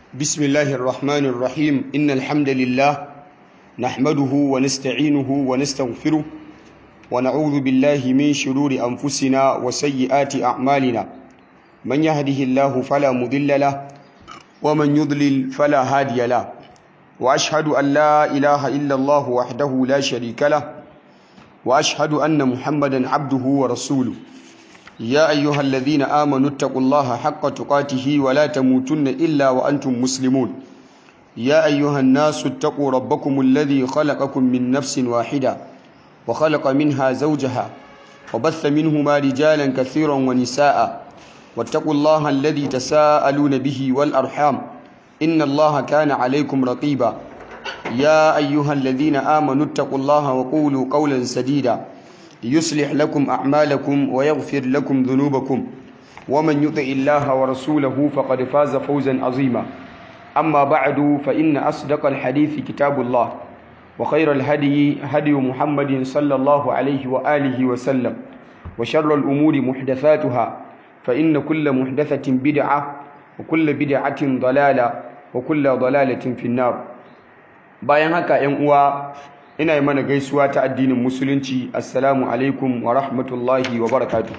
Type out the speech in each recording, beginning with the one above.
بسم الله الرحمن الرحيم إن الحمد لله نحمده ونستعينه ونستغفره ونعوذ بالله من شرور أنفسنا وسيئات أعمالنا من يهده الله فلا مضل له ومن يضلل فلا هادي له وأشهد أن لا إله إلا الله وحده لا شريك له وأشهد أن محمدا عبده ورسوله يا أيها الذين آمنوا اتقوا الله حق تقاته ولا تموتن إلا وأنتم مسلمون يا أيها الناس اتقوا ربكم الذي خلقكم من نفس واحدة وخلق منها زوجها وبث منهما رجالا كثيرا ونساء واتقوا الله الذي تساءلون به والأرحام إن الله كان عليكم رقيبا يا أيها الذين آمنوا اتقوا الله وقولوا قولا سديدا يصلح لكم أعمالكم ويغفر لكم ذنوبكم ومن يطع الله ورسوله فقد فاز فوزا عظيما أما بعد فإن أصدق الحديث كتاب الله وخير الهدي هدي محمد صلى الله عليه وآله وسلم وشر الأمور محدثاتها فإن كل محدثة بدعة وكل بدعة ضلالة وكل ضلالة في النار bayan haka ‘yan uwa ina yi mana gaisuwa ta addinin musulunci assalamu alaikum wa rahmatullahi wa barakatu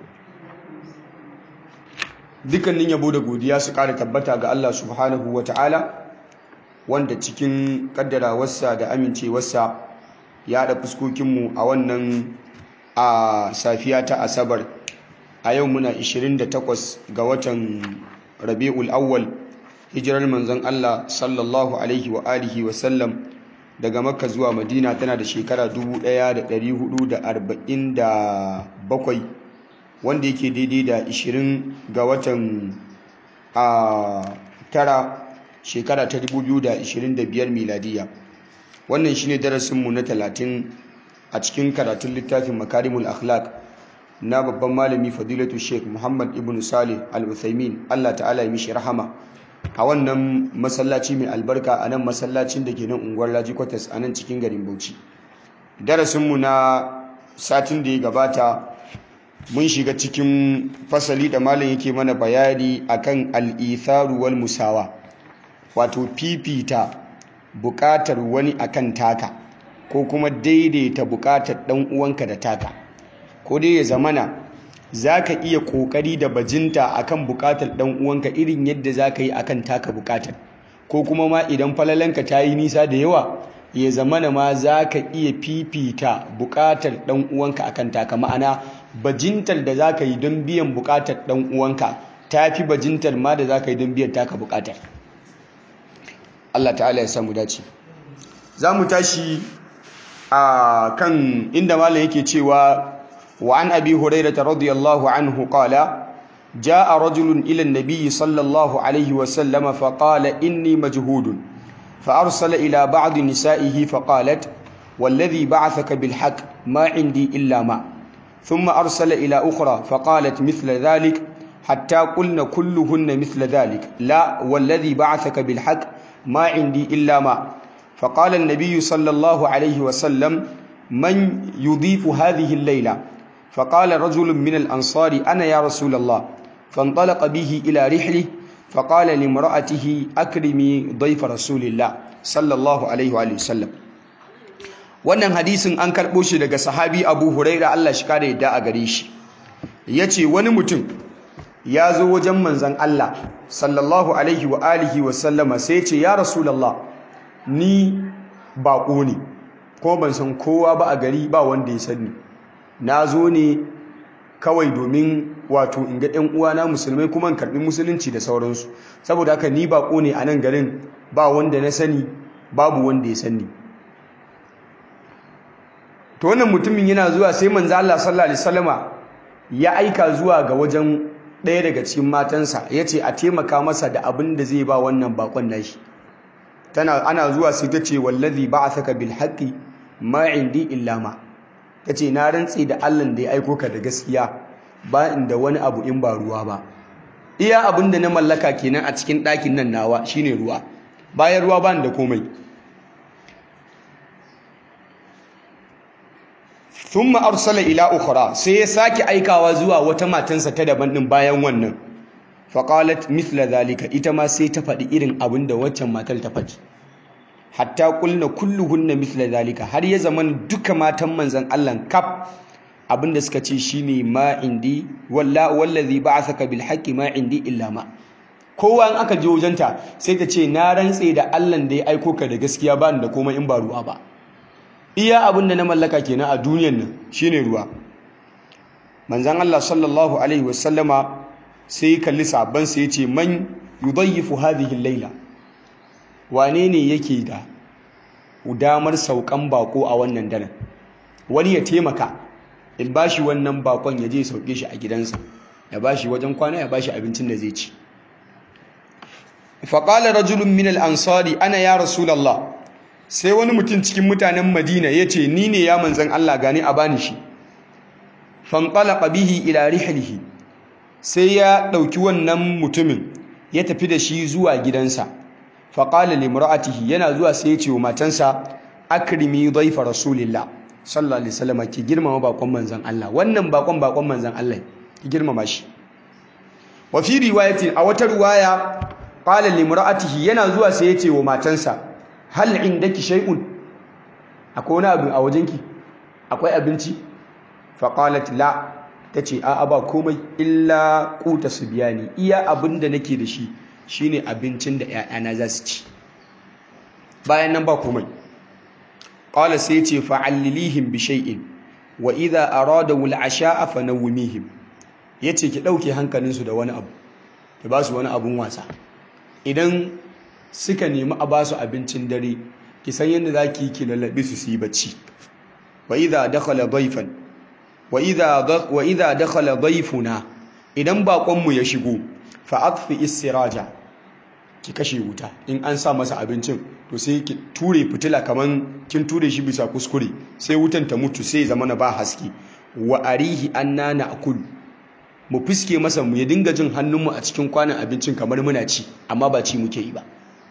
dukkanin yabo da godiya su ƙara tabbata ga Allah subhanahu wa ta'ala wanda cikin ƙaddarawarsa da amincewarsa ya haɗa fuskokinmu a wannan a safiya ta asabar a yau muna 28 ga watan rabi'ul awwal hijirar manzon Allah sallallahu alaihi wa alihi wa sallam daga makka zuwa madina tana da shekara 1447 wanda yake daidai da 20 ga watan a tara shekara ta 2025 miladiya wannan shine darasinmu na 30 a cikin karatun littafin makarimul akhlaq na babban malami fadilatu sheikh muhammad ibn salih al-uthaymin allah ta'ala ya mishi rahama a wannan masallaci mai albarka a nan masallacin da ke nan unguwar laji kwatas a nan cikin garin bauchi darasinmu na satin da ya gabata mun shiga cikin fasali da malam yake mana bayani akan al'itharu wal musawa wato fifita bukatar wani akan taka ko kuma daidaita bukatar dan uwanka da taka ko dai ya zamana za ka iya ƙoƙari da bajinta akan buƙatar ɗan uwanka irin yadda za ka yi akan taka buƙatar ko kuma ma idan falalanka ta yi nisa da yawa ya zamana ma za ka iya fifita buƙatar ɗan uwanka akan taka ma'ana bajintar da za ka yi don biyan buƙatar ɗan uwanka ta fi bajintar ma da za ka yi don biyan taka buƙatar Allah ta'ala ya samu dace za mu tashi a kan inda malam yake cewa وعن أبي هريرة رضي الله عنه قال جاء رجل إلى النبي صلى الله عليه وسلم فقال إني مجهود فأرسل إلى بعض نسائه فقالت والذي بعثك بالحق ما عندي إلا ما ثم أرسل إلى أخرى فقالت مثل ذلك حتى قلن كلهن مثل ذلك لا والذي بعثك بالحق ما عندي إلا ما فقال النبي صلى الله عليه وسلم من يضيف هذه الليلة فقال رجل من الأنصار أنا يا رسول الله فانطلق به إلى رحله فقال لامرأته أكرمي ضيف رسول الله صلى الله عليه وآله وسلم wannan hadisin an karɓo shi daga sahabi abu huraira Allah shi kare yadda a gare shi ya ce wani mutum ya zo wajen manzan Allah sallallahu alaihi wa alihi wa sallama sai ce ya rasulallah ni baƙo ne ko ban san kowa ba a gari ba wanda ya sani na zo ne kawai domin wato in ga ɗan uwana musulmai kuma in karɓi musulunci da sauransu saboda haka ni baƙo ne a nan garin ba wanda na sani babu wanda ya sani to wannan mutumin yana zuwa sai manzo Allah sallallahu alaihi wasallama ya aika zuwa ga wajen ɗaya daga cikin matansa yace a taimaka masa da abin da zai ba wannan bakon nashi tana ana zuwa sai ta ce wallazi ba'athaka bil haqqi ma indi illa ma tace na rantsi da Allah da ya aiko ka da gaskiya ba inda wani abu in ba ruwa ba iya abin da na mallaka kenan a cikin ɗakin nan nawa shine ruwa bayan ruwa ba da komai thumma arsala ila ukhra sai ya sake aikawa zuwa wata matansa ta daban din bayan wannan faƙalat mithla zalika ita ma sai ta faɗi irin abin da waccan matar ta faɗi hatta kulna kulluhunna mithla zalika har ya zaman duka matan manzon Allah kaf abin da suka ce shine ma indi walla wallazi ba'athaka bil haqqi ma indi illa ma kowa in aka je wajenta sai ta ce na rantse da Allah da ya aiko ka da gaskiya ba ni da komai in ba ruwa ba iya abin da na mallaka kenan a duniyar nan shine ruwa manzon Allah sallallahu alaihi wasallama sai ya kalli sabban sai ya ce man yudayyifu hadhihi al-laila wane ne yake da damar saukan bako a wannan daren wani ya taimaka in bashi wannan bakon ya je sauke shi a gidansa ya bashi wajen kwana ya bashi abincin da zai ci faƙalar rajulun min al-ansari ana ya rasulallah sai wani mutum cikin mutanen madina ya ce ni ne ya manzan Allah gani a bani shi fanqalaqa bihi ila rihlihi sai ya ɗauki wannan mutumin ya tafi da shi zuwa gidansa faƙala limra'atihi yana zuwa sai ya ce wa matansa akrimi dhaifa rasulillah sallallahu alaihi wasallam ki girmama bakon manzon Allah wannan bakon bakon manzon Allah ki girmama shi wa fi riwayatin a wata riwaya qala limra'atihi yana zuwa sai ya ce wa matansa hal indaki shay'un akwai wani abu a wajenki akwai abinci faqalat la tace a'a ba komai illa quta subyani iya abinda nake da shi shine abincin da ƴaƴana za su ci bayan nan ba komai qala sai ce fa'allilihim bi shay'in wa idha aradu al-asha'a fanawmihim yace ki dauke hankalinsu da wani abu ki ba su wani abun wasa idan suka nemi a ba su abincin dare ki san yadda zaki ki lallabe su su yi bacci wa idha dakhala dayfan wa idha wa idha dakhala dayfuna idan bakon mu ya shigo fa atfi istiraja ki kashe wuta in an sa masa abincin to sai ki ture fitila kaman kin ture shi bisa kuskure sai wutan ta mutu sai zama na ba haske wa arihi anna na'kul mu fiske masa mu ya dinga jin hannunmu a cikin kwanan abincin kamar muna ci amma ba ci muke yi ba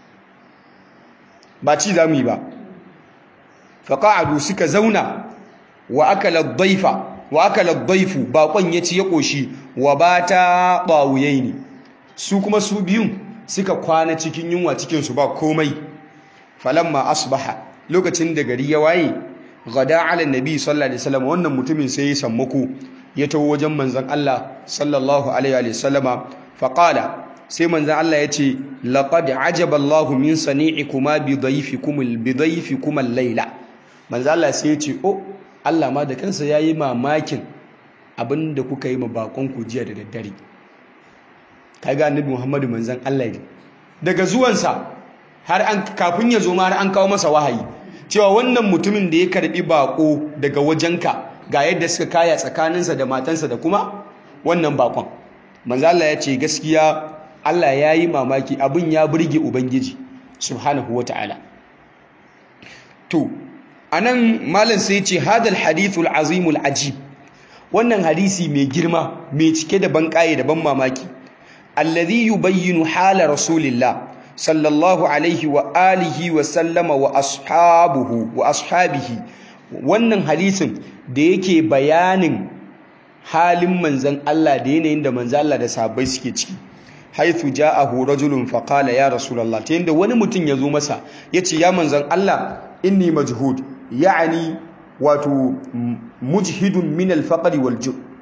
ba ci za mu yi ba faqa'adu suka zauna wa akala dhaifa wa akala dhaifu baƙon ya ci ya koshi wa bata ne. su kuma su biyun suka kwana cikin yunwa cikinsu ba komai falamma asbaha lokacin da gari ya waye gada ala nabi sallallahu alaihi wasallam wannan mutumin sai ya sammako ya tawo wajen manzon Allah sallallahu alaihi wasallama faqala sai manzon Allah ya ce laqad ajaba Allahu min sani'ikuma bi dhayfikum bi dhayfikum al-laila manzon Allah sai ya ce oh Allah ma da kansa yayi mamakin abinda kuka yi ma bakon ku jiya da daddare kaga annabi Muhammadu manzon Allah ne daga zuwansa har an kafin ya zo ma har an kawo masa wahayi cewa wannan mutumin da ya karbi bako daga wajenka ga yadda suka kaya tsakaninsa da matansa da kuma wannan bakon manzo Allah ya ce gaskiya Allah ya yi mamaki abin ya burge ubangiji subhanahu wataala to anan malam sai ya ce hadal hadithul azimul ajib wannan hadisi mai girma mai cike da banƙaye da ban mamaki alladhi yubayyinu hala rasulillah sallallahu alaihi wa alihi wa sallama wa ashabuhu wa ashabihi wannan hadisin da yake bayanin halin manzan Allah da yanayin da manzan Allah da sahabbai suke ciki haithu ja'ahu rajulun faqala ya rasulullah ta yanda wani mutum ya zo masa yace ya manzan Allah inni majhud ya'ani wato mujhidun min al-faqri wal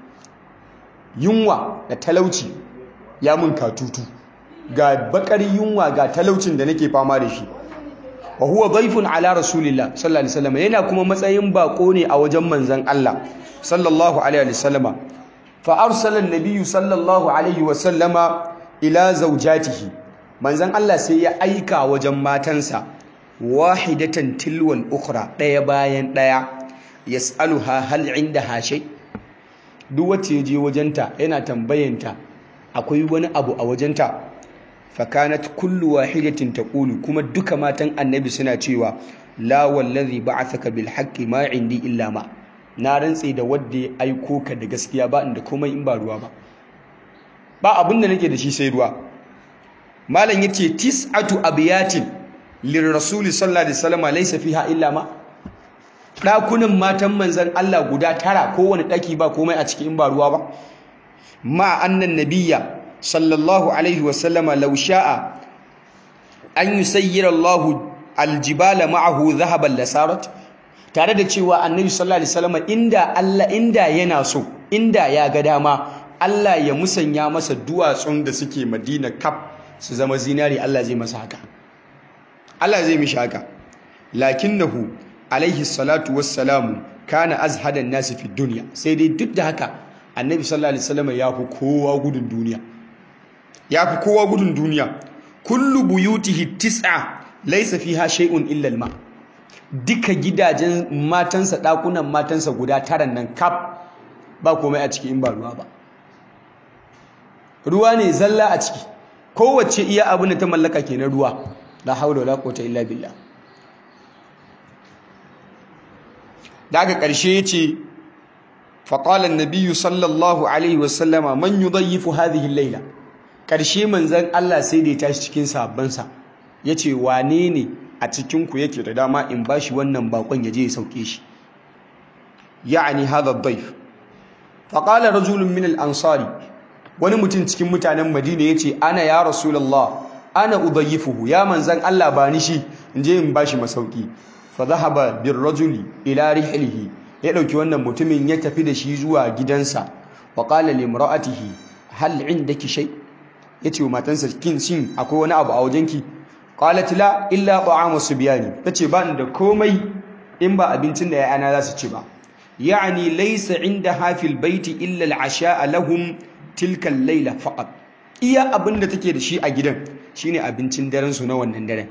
yunwa da talauci ya mun katutu ga bakar yunwa ga talaucin da nake fama da shi wa huwa dhaifun ala rasulillah sallallahu alaihi wasallam yana kuma matsayin bako ne a wajen manzon Allah sallallahu alaihi wasallama fa arsala an-nabiy sallallahu alaihi wasallama ila zawjatihi manzon Allah sai ya aika wajen matansa wahidatan tilwal ukhra daya bayan daya yas'aluha hal indaha shay duk wacce je wajenta yana tambayanta akwai wani abu a wajenta fakanat kullu wahidatin taqulu kuma duka matan annabi suna cewa la wallazi ba'athaka bil haqqi ma indi illa ma na rantse da wanda ya aiko ka da gaskiya ba inda komai in ba ruwa ba ba abin da nake da shi sai ruwa malam yace tis'atu abiyatin lirrasul sallallahu alaihi wasallam laysa fiha illa ma dakunan matan manzon Allah guda tara kowane daki ba komai a cikin in ba ruwa ba ma annan nabiyya sallallahu alaihi wasallama law sha'a an yusayyira Allahu aljibala ma'ahu dhahaban lasarat tare da cewa annabi sallallahu alaihi wasallama inda Allah inda yana so inda ya ga dama Allah ya musanya masa duwatsun da suke Madina kaf su zama zinari Allah zai masa haka Allah zai mishi haka lakinnahu alaihi salatu wassalamu kana azhadan nasi fi dunya sai dai duk da haka annabi sallallahu alaihi wasallam ya fi kowa gudun duniya ya fi kowa gudun duniya kullu buyutihi tis'a laysa fiha shay'un illa al-ma duka gidajen matansa dakunan matansa guda taran nan kaf ba komai a ciki in ba ruwa ba ruwa ne zalla a ciki kowace iya abin da ta mallaka kenan ruwa la haula wala quwwata illa billah daga ƙarshe yace faqala an-nabiy sallallahu alaihi wasallama man yudayyifu hadhihi al-layla ƙarshe manzon Allah sai da ya tashi cikin sabbansa yace wane ne a cikin ku yake da dama in bashi wannan bakon yaje ya sauke shi ya'ani hadha ad-dayf faqala rajulun min al-ansari wani mutum cikin mutanen Madina yace ana ya rasulullah ana udayyifuhu ya manzon Allah ba ni shi in je in bashi masauki fa dhahaba bir rajuli ila rihlihi ya dauki wannan mutumin ya tafi da shi zuwa gidansa wa qala li imra'atihi hal indaki shay yace wa matansa kin shin akwai wani abu a wajenki qalat la illa ta'amu subyani tace ba ni da komai in ba abincin da yayana za su ci ba yani laysa indaha fil baiti illa al-asha'a lahum tilka al-layla faqat iya abin da take da shi a gidan shine abincin daren su na wannan daren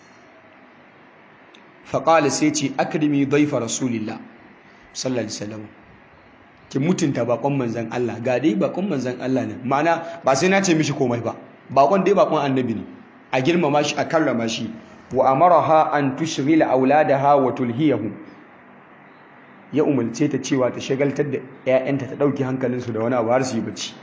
faƙali sai ce akrimi daifa rasulillah sallallahu alaihi wasallam ki mutunta bakon manzon Allah ga dai bakon manzon Allah ne ma'ana ba sai na ce mishi komai ba bakon dai bakon annabi ne a girmama shi a karrama shi wa amaraha an tushghila auladaha wa tulhiyahum ya umarce ta cewa ta shagaltar da 'ya'yanta ta ɗauki hankalinsu da wani abu har su yi bacci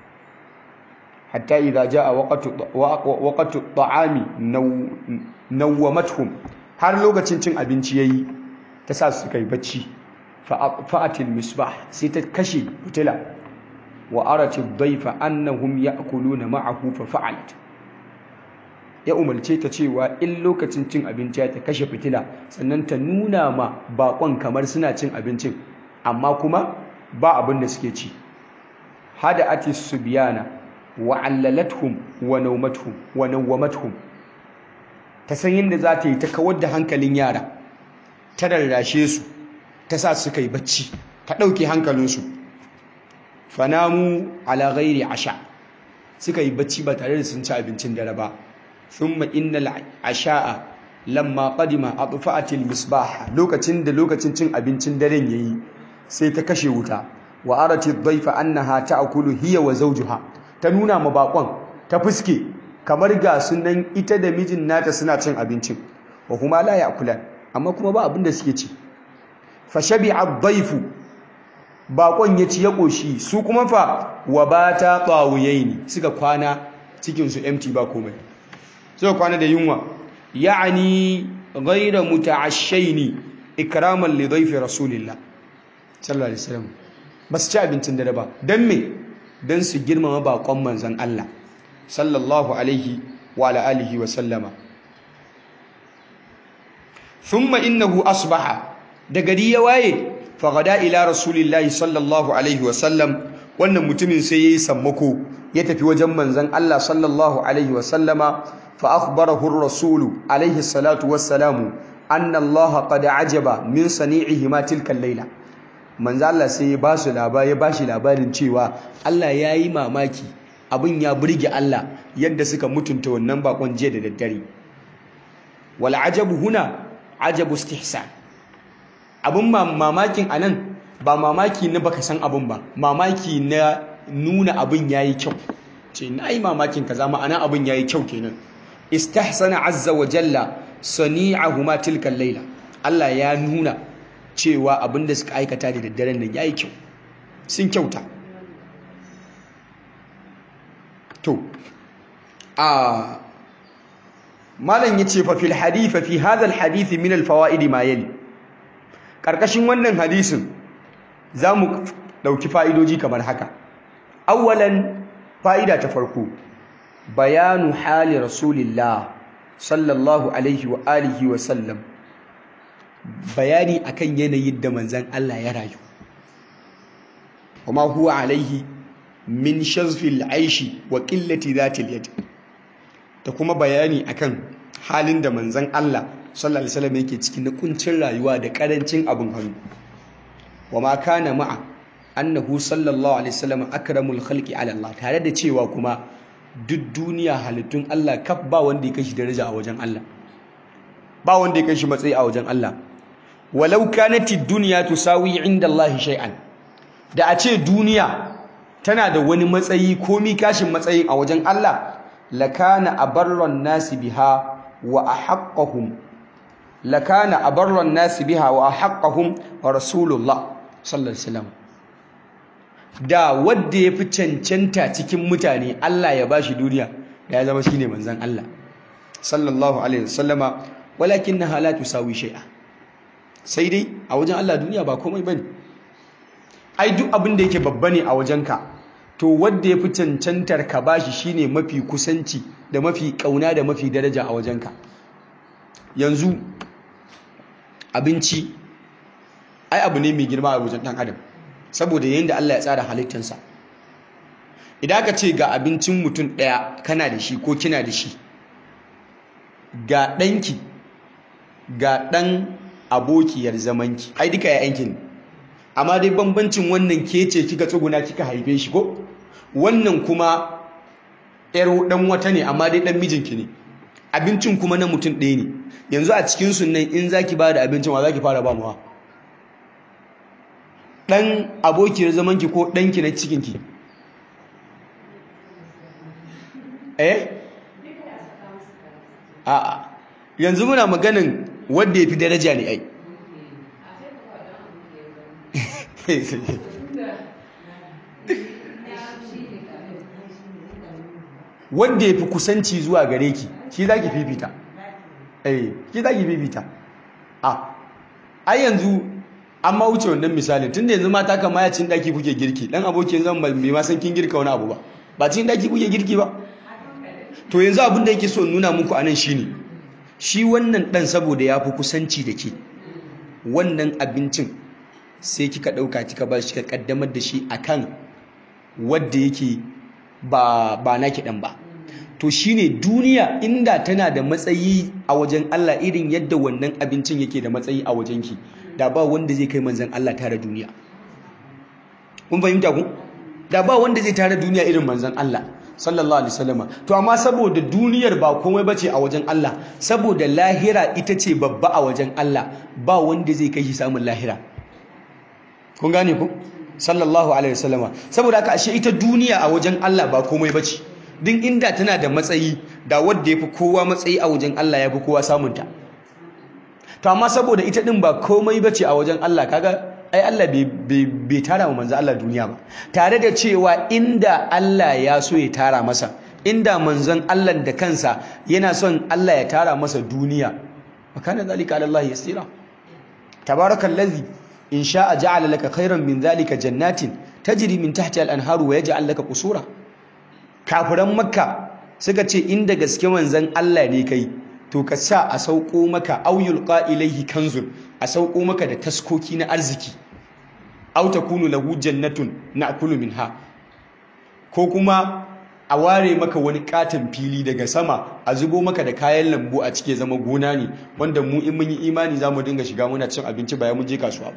hatta idza jaa waqtu waqtu ta'ami nawwamatuhum har lokacin cin abinci yayi ta sa su kai bacci fa'atil misbah sai ta kashe fitila wa arati dhayfa annahum ya'kuluna ma'ahu fa fa'alat ya umarce ta cewa in lokacin cin abinci ta kashe fitila sannan ta nuna ma bakon kamar suna cin abincin amma kuma ba abin da suke ci hada ati subyana wa allalathum wa nawmatuhum wa nawmatuhum ta san yadda za ta yi ta kawar da hankalin yara ta rarrashe su ta sa su kai bacci ta ɗauke hankalinsu fanamu ala ghairi asha suka yi bacci ba tare da sun ci abincin dare ba thumma innal asha'a lamma qadima atfa'atil misbah lokacin da lokacin cin abincin daren yayi sai ta kashe wuta wa arati dhaifa annaha ta'kulu hiya wa zawjuha ta nuna ma bakon ta fuske kamar ga sunan ita da mijin nata suna cin abincin wa kuma la ya'kulan amma kuma ba abin da suke ci fa shabi'a dhaifu bakon ya ci ya koshi su kuma fa wa bata tawuyaini suka kwana cikin su empty ba komai suka kwana da yunwa ya'ani ghayra muta'ashshaini ikraman li dhaifi rasulillah sallallahu alaihi wasallam ba su ci abincin dare ba dan me dan su girmama bakon manzon Allah sallallahu alaihi wa ala alihi wa sallama thumma innahu asbaha da gari ya waye faghada ila rasulillahi sallallahu alaihi wa sallam wannan mutumin sai yayi sammako ya tafi wajen manzon Allah sallallahu alaihi wa sallama fa akhbarahu ar-rasul alaihi salatu wassalamu anna Allah qad ajaba min sani'ihi ma tilka al-laila manzo Allah sai ya ba su labari ya bashi labarin cewa Allah yayi mamaki abin ya burge Allah yadda suka mutunta wannan bakon jiya da daddare wal ajabu huna ajabu istihsan abin mamakin anan ba mamaki na baka san abin ba mamaki na nuna abin yayi kyau ce nayi mamakin kaza ma'ana abin yayi kyau kenan istahsana azza wa jalla sani'ahuma tilka layla Allah ya nuna cewa abin da suka aikata da daddaren nan yayi kyau sun kyauta to a malam yace fa fil hadith fi hadha al hadith min al fawaid ma yali karkashin wannan hadisin zamu dauki fa'idoji kamar haka awwalan fa'ida ta farko bayanu hali rasulillah sallallahu alaihi wa alihi wa sallam bayani akan yanayin da manzan Allah ya rayu kuma huwa alaihi min shazfil aishi wa qillati zatil yad da kuma bayani akan halin da manzan Allah sallallahu alaihi wasallam yake cikin na kuncin rayuwa da karancin abin hannu wa ma kana ma'a annahu sallallahu alaihi wasallam akramul khalqi ala Allah tare da cewa kuma duk duniya halittun Allah kaf ba wanda ya kashi daraja a wajen Allah ba wanda ya kashi matsayi a wajen Allah walau kanati dunya tusawi inda Allah shay'an da a ce duniya tana da wani matsayi komi kashin matsayi a wajen Allah lakana abarran nasi biha wa ahaqqahum lakana abarran nasi biha wa ahaqqahum rasulullah sallallahu alaihi wasallam da wadda ya fi cancanta cikin mutane Allah ya bashi duniya da ya zama shine manzon Allah sallallahu alaihi wasallama walakinnaha la tusawi shay'a sai dai a wajen Allah duniya ba komai bane ai duk abin da yake babba ne a wajenka to wadda ya fi cancantar ka bashi shine mafi kusanci da mafi kauna da mafi daraja a wajenka yanzu abinci ai abu ne mai girma a wajen ɗan adam saboda yadda Allah ya tsara halittansa idan aka ce ga abincin mutum ɗaya kana da shi ko kina da shi ga ɗanki ga ɗan abokiyar zamanki ai duka ya yanki ne amma dai bambancin wannan ke ce kika tsuguna kika haife shi ko wannan kuma yar ɗan wata ne amma dai ɗan mijinki ne abincin kuma na mutum ɗaya ne yanzu a cikin sunan in zaki ba da abincin wa zaki fara ba mawa ɗan abokiyar zamanki ko ɗanki na cikinki eh a yanzu muna maganin wadda ya fi daraja ne ai wanda ya fi kusanci zuwa gare ki shi za ki fifita eh shi za ki fifita a ai yanzu an ma wuce wannan misalin tunda yanzu mata kama ya cin daki kuke girki dan abokin zan bai ma san kin girka wani abu ba ba cin daki kuke girki ba to yanzu abin da yake so nuna muku anan shine shi wannan dan saboda ya fi kusanci da ke wannan abincin sai kika dauka kika ba shi ka kaddamar da shi akan wanda yake ba ba naki dan ba to shine duniya inda tana da matsayi a wajen Allah irin yadda wannan abincin yake da matsayi a wajen ki da ba wanda zai kai manzon Allah tare duniya kun fahimta ku da ba wanda zai tare duniya irin manzon Allah sallallahu alaihi wasallama to amma saboda duniyar ba komai bace a wajen Allah saboda lahira ita ce babba a wajen Allah ba wanda zai kai shi samun lahira kun gane ku sallallahu alaihi wasallama saboda haka ashe ita duniya a wajen Allah ba komai bace din inda tana da matsayi da wanda yafi kowa matsayi a wajen Allah yafi kowa samun ta to amma saboda ita din ba komai bace a wajen Allah kaga ai Allah bai tara wa manzo Allah duniya ba tare da cewa inda Allah ya so ya tara masa inda manzon Allah da kansa yana son Allah ya tara masa duniya makana zalika ala Allah yasira tabarakallazi in sha'a ja'ala laka khairan min zalika jannatin tajri min tahtiha al-anharu wa yaj'al laka qusura kafiran makka suka ce inda gaske manzon Allah ne kai to ka sa a sauko maka auyul ilaihi kanzun a sauko maka da taskoki na arziki aw takunu lahu jannatun na'kulu minha ko kuma a ware maka wani katon fili daga sama a zubo maka da kayan lambu a cike zama gona ne wanda mu in mun yi imani za mu dinga shiga muna cin abinci bayan mun je kasuwa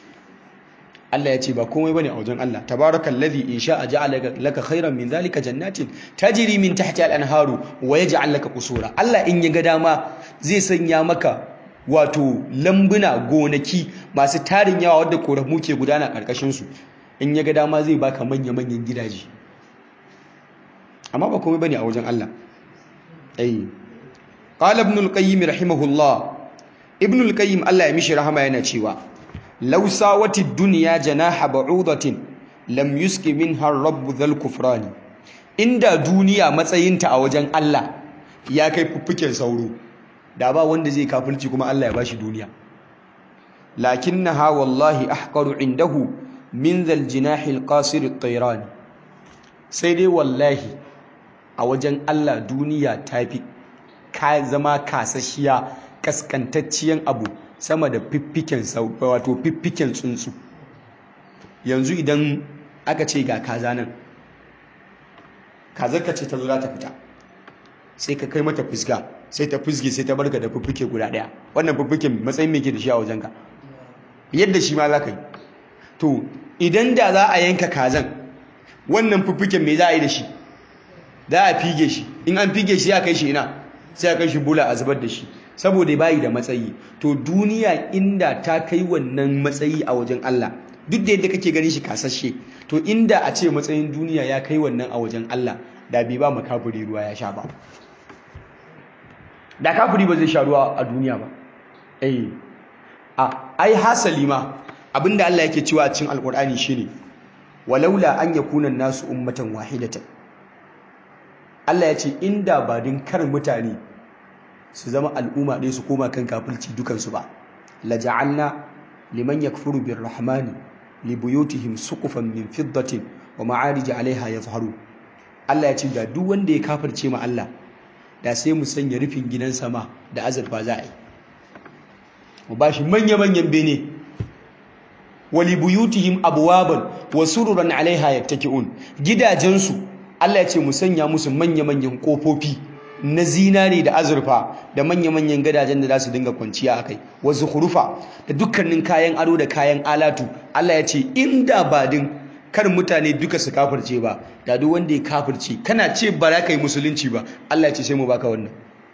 Allah ya ce ba komai bane a wajen Allah tabarakallazi in sha'a ja'ala laka khairan min zalika jannatin tajri min tahtiha al-anharu wa yaj'al laka qusura Allah in ya ga dama zai sanya maka wato lambuna gonaki masu tarin yawa wadda koramu ke gudana karkashin su in ya ga dama zai baka manya manyan gidaje amma ba komai bane a wajen Allah ai qala ibn al-qayyim rahimahullah ibn al-qayyim Allah ya mishi rahama yana cewa law sawati ad-dunya janaha ba'udatin lam yuski minha ar-rabb dhal kufrani inda duniya matsayinta a wajen Allah ya kai fuffuken sauro da ba wanda zai kafirci kuma Allah ya bashi duniya lakinnaha wallahi ahqaru indahu min dhal jinahi al-qasir at-tayran sai dai wallahi a wajen Allah duniya ta fi ka zama kasashiya kaskantacciyan abu sama da fiffiken wato fiffiken tsuntsu yanzu idan aka ce ga kaza nan kazar ka ce ta zo za ta fita sai ka kai mata fuska sai ta fusge sai ta barka da fiffike guda daya wannan fiffiken matsayin me ke da shi a wajenka yadda shi ma za ka yi to idan da za a yanka kazan wannan fiffiken me za a yi da shi za a fige shi in an fige shi ya kai shi ina sai a kai shi bula a zubar da shi saboda bayi da matsayi to duniya inda ta kai wannan matsayi a wajen Allah duk da yadda kake ganin shi kasashe to inda a ce matsayin duniya ya kai wannan a wajen Allah da bai ba makafiri ruwa ya sha ba da kafiri ba zai sha ruwa a duniya ba eh a ai hasali ma abinda Allah yake cewa a cikin alkur'ani shine walaula an yakuna nasu ummatan wahidatan Allah ya ce inda ba din kar mutane su zama al'umma ɗaya su koma kan kafirci dukansu ba laja'alna liman yakfuru birrahmani libuyutihim suqufan min fiddatin wa ma'arij 'alayha yazharu Allah ya ce da duk wanda ya kafirce ma Allah da sai mu sanya rufin gidan sama da azurfa za a yi mu bashi manya-manyan bene wali buyutihim abwaban wa sururan 'alayha yattaki'un gidajensu Allah ya ce mu sanya musu manya-manyan kofofi na zinari da azurfa da manya-manyan gadajen da za su dinga kwanciya a kai wasu hurufa da dukkanin kayan ado da kayan alatu Allah ya ce inda ba din kar mutane duka su kafirce ba da duk wanda ya kafirce kana ce ba za ka yi musulunci ba Allah ya ce sai mu baka wannan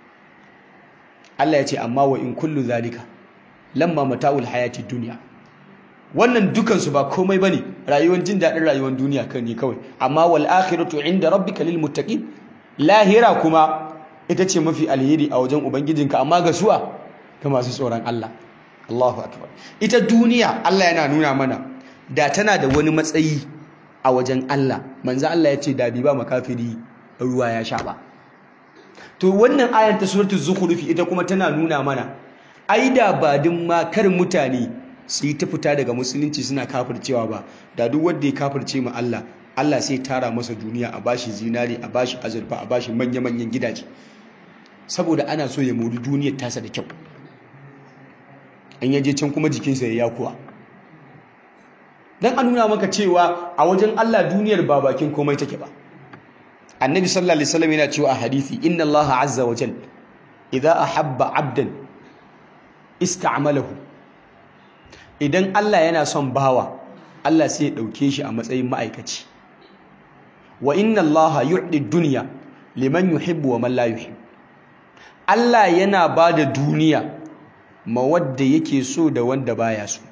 Allah ya ce amma wa in kullu zalika lamma mata'ul hayati duniya wannan dukansu ba komai bane rayuwar jin daɗin rayuwar duniya kan ne kawai amma wal akhiratu inda rabbika lil muttaqin lahira kuma ita ce mafi alheri a wajen ubangijinka amma ga suwa ga masu tsoron Allah Allahu akbar ita duniya Allah yana nuna mana da tana da wani matsayi a wajen Allah manzo Allah ya ce da bi ba makafiri ruwa ya sha ba to wannan ayar ta suratul zukhruf ita kuma tana nuna mana ai da ba din ma kar mutane su yi ta fita daga musulunci suna kafircewa ba da duk wanda ya kafirce mu Allah Allah sai tara masa duniya a bashi zinari a bashi azurfa a bashi manya-manyan gidaje saboda ana so ya mori duniyar tasa da kyau an yaje can kuma jikinsa ya yakuwa dan a nuna maka cewa a wajen Allah duniyar ba bakin komai take ba annabi sallallahu alaihi wasallam yana cewa a hadisi inna Allah azza wa jal idza ahabba abdan ista'malahu idan Allah yana son bawa Allah sai ya dauke shi a matsayin ma'aikaci wa inna allaha yu'di dunya liman yuhibbu wa man la yuhib Allah yana bada duniya ma wanda yake so da wanda baya so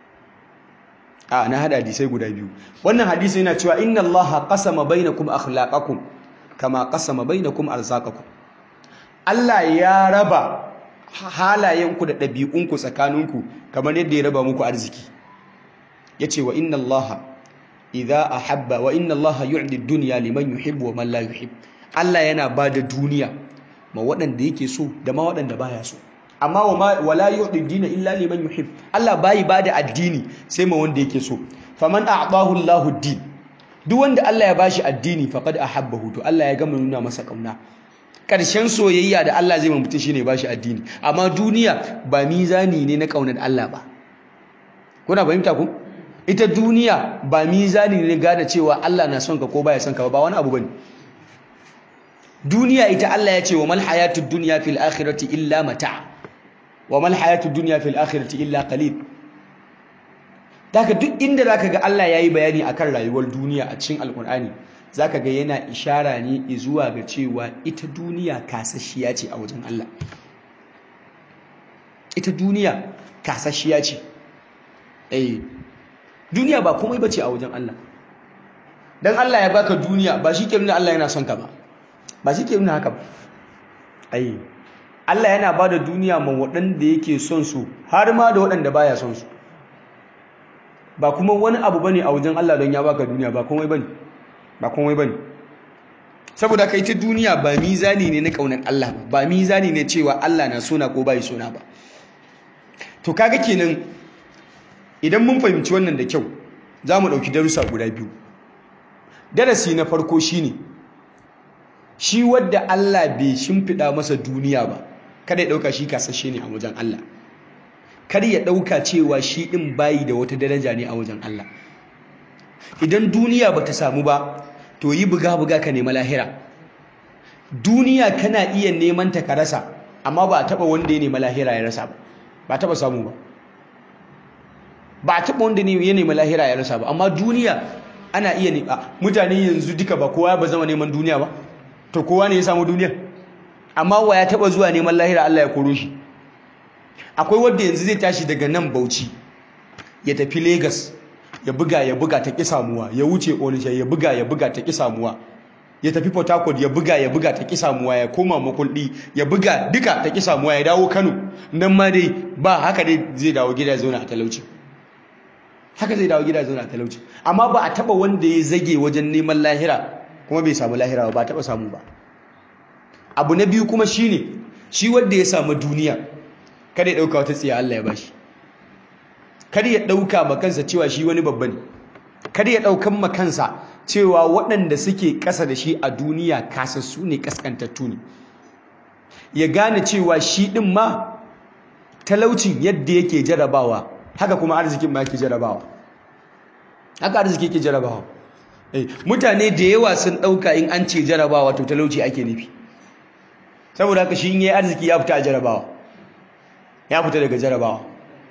a na hada hadisai guda biyu wannan hadisi yana cewa inna allaha qasama bainakum akhlaqakum kama qasama bainakum arzaqakum Allah ya raba halayenku da ɗabi'unku tsakaninku kamar yadda ya raba muku arziki yace wa inna allaha idza ahabba wa inna allaha yu'di ad-dunya liman yuhibbu wa man la yuhib Allah yana bada duniya ma waɗanda yake so da ma waɗanda baya so amma wa wala yu'di ad-dina illa liman yuhib Allah bai bada addini sai ma wanda yake so faman a'tahu Allahu ad-din duk wanda Allah ya bashi addini faqad ahabbahu to Allah ya gama nuna masa kauna karshen soyayya da Allah zai mutum shine bashi addini amma duniya ba mizani ne na kaunar Allah ba kuna fahimta ku ita duniya ba mizani ne gane cewa Allah na son ka ko baya son ka ba wani abu bane duniya ita Allah ya ce wa mal hayatud dunya fil akhirati illa mata wa mal hayatud dunya fil akhirati illa qalil daga duk inda zaka ga Allah yayi bayani akan rayuwar duniya a cikin alkur'ani zaka ga yana ishara ne zuwa ga cewa ita duniya kasashiya ce a wajen Allah ita duniya kasashiya ce eh duniya ba komai bace a wajen Allah dan Allah ya baka duniya ba shi ke nuna Allah yana son ka ba ba shi ke nuna haka ba ai Allah yana bada duniya ma waɗanda yake son su har ma da waɗanda baya son su ba kuma wani abu bane a wajen Allah don ya baka duniya ba komai bane ba komai bane saboda kai ta duniya ba mizani ne na kaunar Allah ba ba mizani ne cewa Allah na sona ko bai sona ba to kaga kenan idan mun fahimci wannan da kyau za mu ɗauki darussa guda biyu darasi na farko shine shi wadda Allah bai shimfiɗa masa duniya ba kada ya ɗauka shi kasashe ne a wajen Allah kar ya ɗauka cewa shi ɗin bayi da wata daraja ne a wajen Allah idan duniya ba ta samu ba to yi buga-buga ka nema lahira duniya kana iya neman ta ka rasa amma ba a taɓa wanda ya nema lahira ya rasa ba ba a taɓa samu ba ba a taɓa wanda ya nema lahira ya rasa ba amma duniya ana iya ne mutane yanzu duka ba kowa ba zama neman duniya ba to kowa ne ya samu duniya amma wa ya taɓa zuwa neman lahira Allah ya koro shi akwai wanda yanzu zai tashi daga nan Bauchi ya tafi Lagos ya buga ya buga ta ƙi samuwa ya wuce Onitsha ya buga ya buga ta ƙi samuwa ya tafi Port Harcourt ya buga ya buga ta ƙi samuwa ya koma Makuldi ya buga duka ta ƙi samuwa ya dawo Kano nan ma dai ba haka dai zai dawo gida zauna a talauci haka zai dawo gida zauna a talauci amma ba a taba wanda ya zage wajen neman lahira kuma bai samu lahira ba ba taba samu ba abu na biyu kuma shine shi wanda ya samu duniya kada ya dauka wata tsiya Allah ya bashi kada ya dauka makansa cewa shi wani babba ne kada ya daukan makansa cewa waɗanda suke ƙasa da shi a duniya kasassu ne kaskantattu ne ya gane cewa shi ɗin ma talaucin yadda yake jarabawa haka kuma arzikin ma yake jarabawa haka arziki yake jarabawa mutane da yawa sun ɗauka in an ce jarabawa to talauci ake nufi saboda haka shi in yi arziki ya fita a jarabawa ya fita daga jarabawa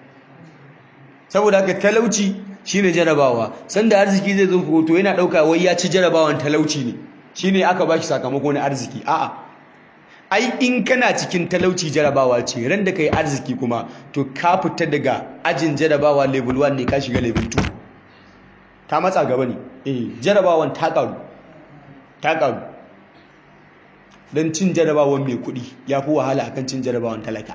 saboda haka talauci shine jarabawa sanda arziki zai zo to yana ɗauka wai ya ci jarabawan talauci ne shine aka bashi sakamako na arziki a'a ai in kana cikin talauci jarabawa ce ran da kai arziki kuma to ka fita daga ajin jarabawa level 1 ne ka shiga level 2 ta matsa gaba ne eh jarabawan ta karu ta karu don cin jarabawan mai kudi ya fi wahala akan cin jarabawan talaka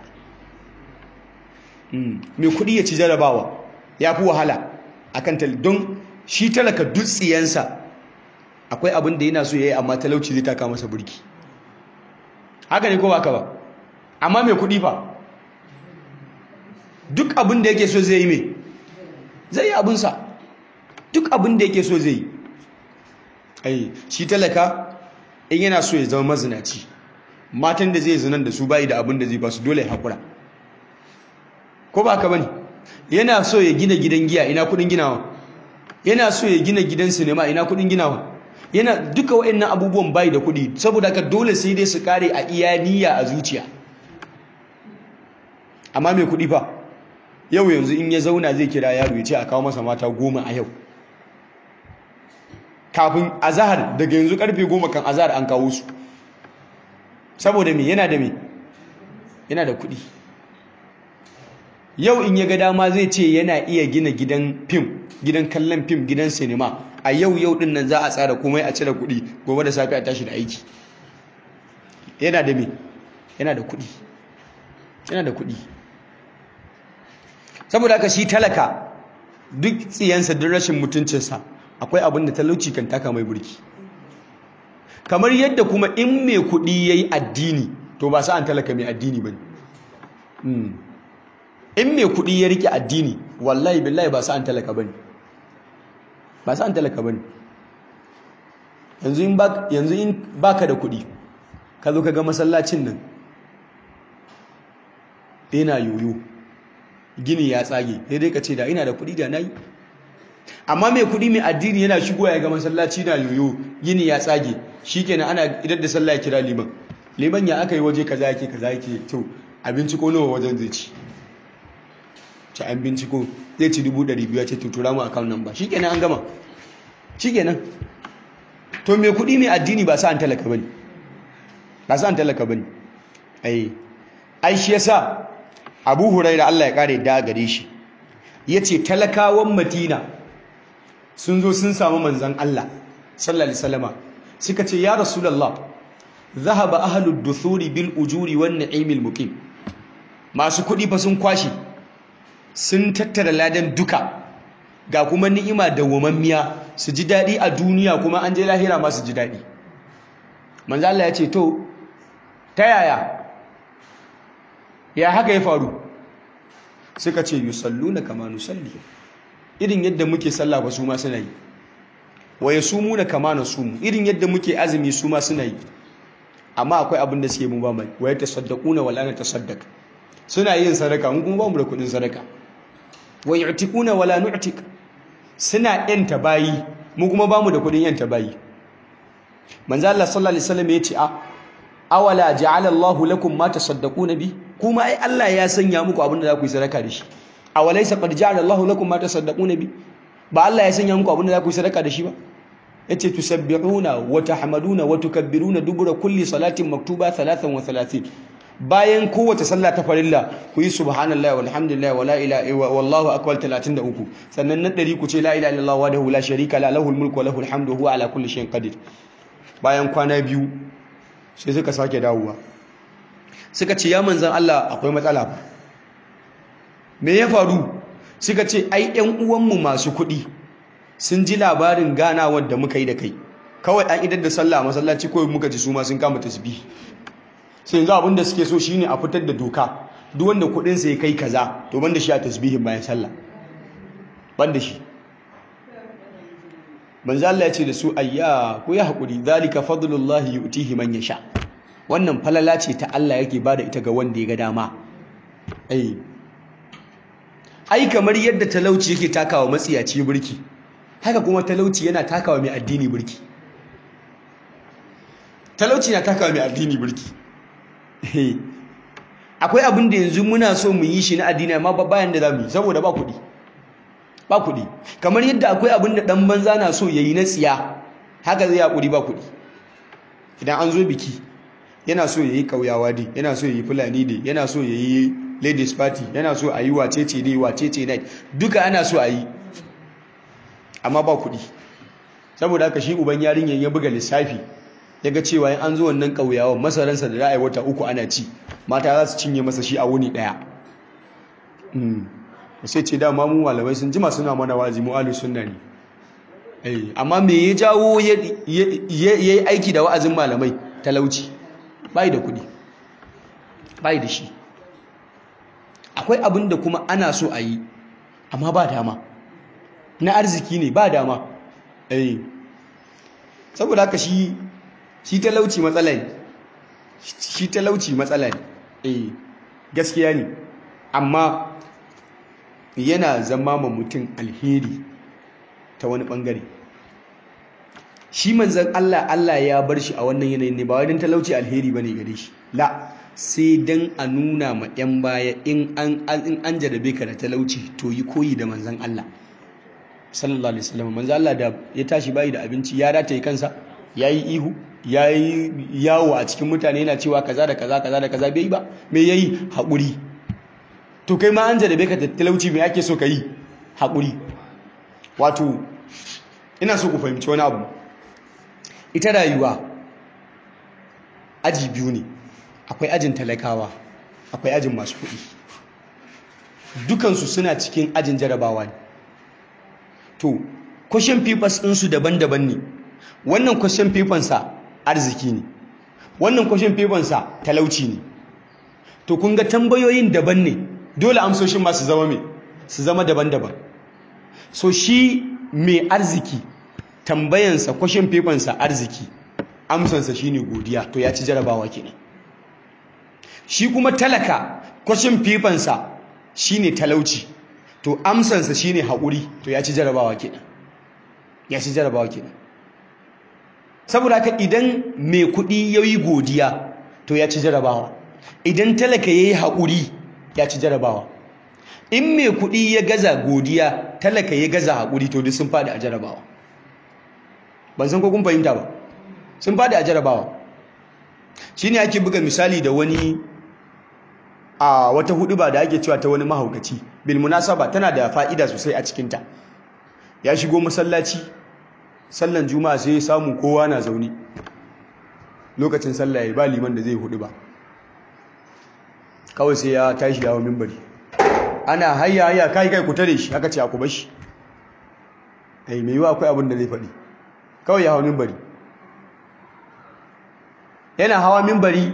mai kudi ya ci jarabawa ya fi wahala akan talaka don shi talaka dutsiyansa akwai abin da yana so ya yi amma talauci zai taka masa burki haka ne ko ba ka ba amma mai kudi fa duk abin da yake so zai yi mai zai yi abinsa duk abin da yake so zai yi ai shi talaka in yana so ya zama mazinaci matan da zai zinan da su bayi da abin da zai ba su dole ya haƙura ko ba ka bane yana so ya gina gidan giya ina kudin ginawa yana so ya gina gidan sinima ina kudin ginawa yana duka waɗannan abubuwan bayi da kudi saboda ka dole sai dai su kare a iya niyya a zuciya amma mai kudi fa yau yanzu in ya zauna zai kira yaro ya ce a kawo masa mata goma a yau kafin azahar daga yanzu karfe goma kan azahar an kawo su saboda me yana da me yana da kudi yau in ya ga dama zai ce yana iya gina gidan fim gidan kallon fim gidan sinima a yau yau din nan za a tsara komai a cire kudi gobe da safe a tashi da aiki yana da me yana da kudi yana da kudi saboda haka shi talaka duk tsiyansa duk rashin mutuncinsa akwai abin da talauci kan taka mai burki kamar yadda kuma in mai kuɗi ya yi addini to ba sa'an talaka mai addini ba in mai kuɗi ya riƙe addini wallahi billahi ba sa'an talaka ba ne ba sa'an talaka ba ne yanzu in baka da kuɗi ka zo ka ga masallacin nan yana yoyo gini ya tsage sai dai ka ce da ina da kuɗi da na yi amma mai kuɗi mai addini yana shigo ya ga masallaci na yoyo gini ya tsage shikenan ana idan da sallah ya kira liman liman ya aka yi waje kaza yake kaza yake to a binciko nawa wajen zai ci ci an binciko zai ci dubu ɗari biyu ce tutura mu account number shikenan an gama shikenan to mai kuɗi mai addini ba sa an talaka bane ba sa an talaka bane ai ai shi yasa Abu Hurairah Allah ya kare da gare shi yace talakawan Madina sun zo sun samu manzan Allah sallallahu alaihi wasallama suka ce ya rasulullah zahaba ahlud duthuri bil ujuri wan na'imil muqim masu kudi fa sun kwashi sun tattara ladan duka ga kuma ni'ima da wamammiya su ji dadi a duniya kuma an je lahira ma su ji dadi manzo Allah ya ce to ta yaya ya haka ya faru suka ce yusalluna kama nusalli irin yadda muke sallah ba su ma suna yi wa yasumuna kama nasumu irin yadda muke azumi su ma suna yi amma akwai abin da suke mu ba mai wa yatasaddaquna wala natasaddaq suna yin sadaka mun kuma ba mu da kudin sadaka wa yu'tikuna wala nu'tik suna yanta bayi mu kuma ba mu da kudin yanta bayi manzo Allah sallallahu alaihi wasallam yace a awala ja'ala Allahu lakum ma tasaddaquna bi kuma ai Allah ya sanya muku abin da za ku yi sadaka da shi awalaysa qad ja'ala Allahu lakum ma tasaddaquna bi ba Allah ya sanya muku abin da za ku yi sadaka da shi ba yace tusabbihuna wa tahmaduna wa tukabbiruna dubura kulli salatin maktuba 33 bayan kowace sallah ta farilla ku yi subhanallahi walhamdulillahi wala ilaha illa wallahu akbar 33 sannan na dari ku ce la ilaha illallah wahdahu la sharika la lahul mulku wa lahul hamdu huwa ala kulli shay'in qadir bayan kwana biyu sai suka sake dawowa suka ce ya manzan Allah akwai matsala ba me ya faru suka ce ai ƴan uwanmu masu kuɗi sun ji labarin ganawar da muka yi da kai kawai an idar da sallah masallaci kawai muka ji su ma sun kama tasbih sai yanzu abin da suke so shine a fitar da doka duk wanda kuɗin sa ya kai kaza to banda shi a tasbihin bayan sallah banda shi manzo Allah ya ce da su ayya ku ya hakuri zalika fadlullahi yu'tihi man yasha wannan falala ce ta Allah yake bada ita ga wanda ya ga dama ai ai kamar yadda talauci yake takawa matsiyaci burki haka kuma talauci yana takawa mai addini burki talauci na takawa mai addini burki akwai abin da yanzu muna so mu yi shi na addini amma bayan da zamu yi saboda ba kuɗi ba kuɗi kamar yadda akwai abin da ɗan banza na so ya yi na tsiya haka zai haƙuri ba kuɗi idan an zo biki yana so ya yi ƙauyawa dai yana so ya yi fulani dai yana so ya yi ladies party yana so a yi wacece dai wacece night duka ana so a yi amma ba kuɗi saboda haka shi uban yarinyar ya buga lissafi ya ga cewa in an zo wannan ƙauyawan masaransa da ra'ayi wata uku ana ci mata za su cinye masa shi a wuni ɗaya sai ce dama mu malamai sun jima suna mana wazi mu ahlus sunna ne amma me ya jawo ya yi aiki da wa'azin malamai talauci bai da kudi bai da shi akwai abin da kuma ana so a yi amma ba dama na arziki ne ba dama saboda haka shi shi talauci matsala ne shi talauci matsala ne gaskiya ne amma yana zama ma mutum alheri ta wani bangare shi manzan Allah Allah ya bar shi a wannan yanayin ne ba wajen talauci alheri bane gare shi la sai dan a nuna ma yan baya in an in an jarabe ka da talauci to yi koyi da manzan Allah sallallahu alaihi wasallam manzan Allah da ya tashi bayi da abinci ya rataye kansa yayi ihu yayi yawo a cikin mutane yana cewa kaza da kaza kaza da kaza bai ba me yayi haƙuri to kai ma an jarabe ka talauci me ake so ka yi haƙuri wato ina so ku fahimci wani abu ita rayuwa aji biyu ne akwai ajin talakawa akwai ajin masu kuɗi dukansu suna cikin ajin jarabawa ne to question papers ɗinsu daban-daban ne wannan question papersa arziki ne wannan question papersa talauci ne to kun ga tambayoyin daban ne dole amsoshin ma su zama me su zama daban-daban so shi mai arziki tambayansa question papersa arziki amsansa shine godiya to ya ci jarabawa kenan shi kuma talaka question papersa shine talauci to amsansa shine haƙuri to ya ci jarabawa kenan ya ci jarabawa kenan saboda haka idan mai kuɗi ya yi godiya to ya ci jarabawa idan talaka ya yi haƙuri ya ci jarabawa in mai kuɗi ya gaza godiya talaka ya gaza haƙuri to duk sun faɗi a jarabawa ban san ko kun fahimta ba sun faɗi a jarabawa shi ne ake buga misali da wani a wata hudu ba da ake cewa ta wani mahaukaci bil munasaba tana da fa'ida sosai a cikinta ya shigo masallaci sallan juma'a sai ya samu kowa na zaune lokacin sallah ya ba liman da zai hudu ba kawai sai ya tashi yawo mimbari ana hayya hayya kai kai ku tare shi aka ce ku bashi ai mai yiwa akwai abin da zai faɗi kawai ya hawo mimbari yana hawa mimbari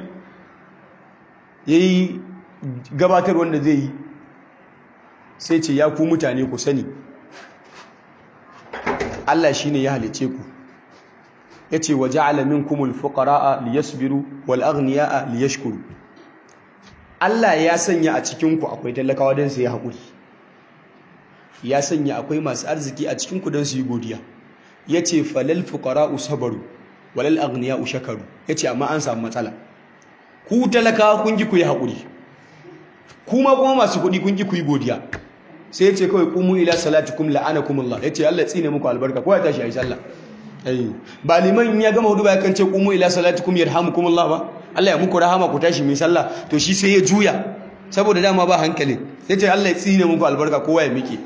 yayi gabatar wanda zai yi sai ce ya ku mutane ku sani Allah shine ya halice ku yace wa ja'ala minkumul fuqara'a liyasbiru wal aghniya'a liyashkuru Allah ya sanya a cikin ku akwai talakawa don su yi haƙuri ya sanya akwai masu arziki a cikin ku don su yi godiya yace falal fuqara'u sabaru walal aghniya'u shakaru yace amma an samu matsala ku talakawa kun ji ku yi haƙuri kuma kuma masu kuɗi kun ji ku yi godiya sai ya ce kawai kumu ila salatikum la'anakumullah ya ce Allah tsine muku albarka ko ya tashi ayi sallah ba liman in ya gama hudu ba kan ce kumu ila salatikum yarhamukumullah ba Allah ya muku rahama ku tashi mai sallah to shi sai ya juya saboda dama ba hankali ya ce Allah ya tsine muku albarka kowa ya miƙe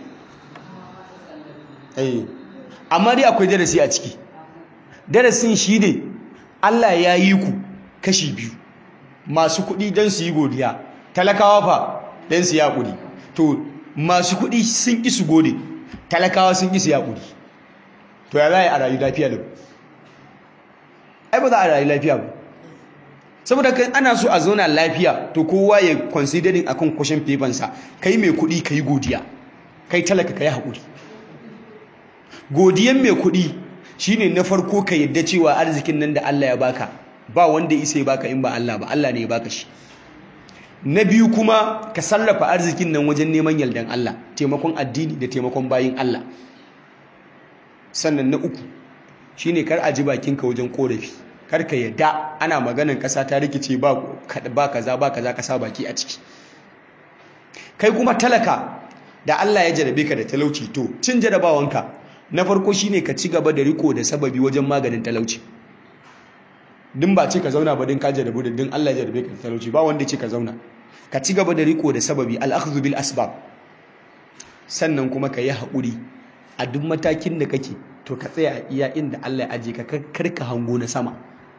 amma dai akwai darasi a ciki darasin shi ne Allah ya yi ku kashi biyu masu kuɗi don su yi godiya talakawa fa don su yi haƙuri to masu kuɗi sun ƙi su gode talakawa sun ƙi su yaƙuri to ya za a rayu lafiya da ai ba za a rayu lafiya ba saboda kai ana so a zauna lafiya to kowa ya considering akan kwashin fefansa kai mai kuɗi ka yi godiya kai talaka ka yi haƙuri godiyan mai kuɗi shine na farko ka yadda cewa arzikin nan da Allah ya baka ba wanda isa ya baka in ba Allah ba Allah ne ya baka shi na biyu kuma ka sarrafa arzikin nan wajen neman yardan Allah taimakon addini da taimakon bayin Allah sannan na uku shine kar a ji bakinka wajen korafi kar ka yadda ana maganan kasa ta rikice ba ba kaza ba kaza kasa baki a ciki kai kuma talaka da Allah ya jarabe ka da talauci to cin jarabawanka na farko shine ka ci gaba da riko da sababi wajen maganin talauci din ba ce ka zauna ba din ka jarabu da din Allah ya jarabe ka da talauci ba wanda ce ka zauna ka ci gaba da riko da sababi al-akhdhu bil asbab sannan kuma ka yi haƙuri a duk matakin da kake to ka tsaya a iya inda Allah ya aje ka karka hango na sama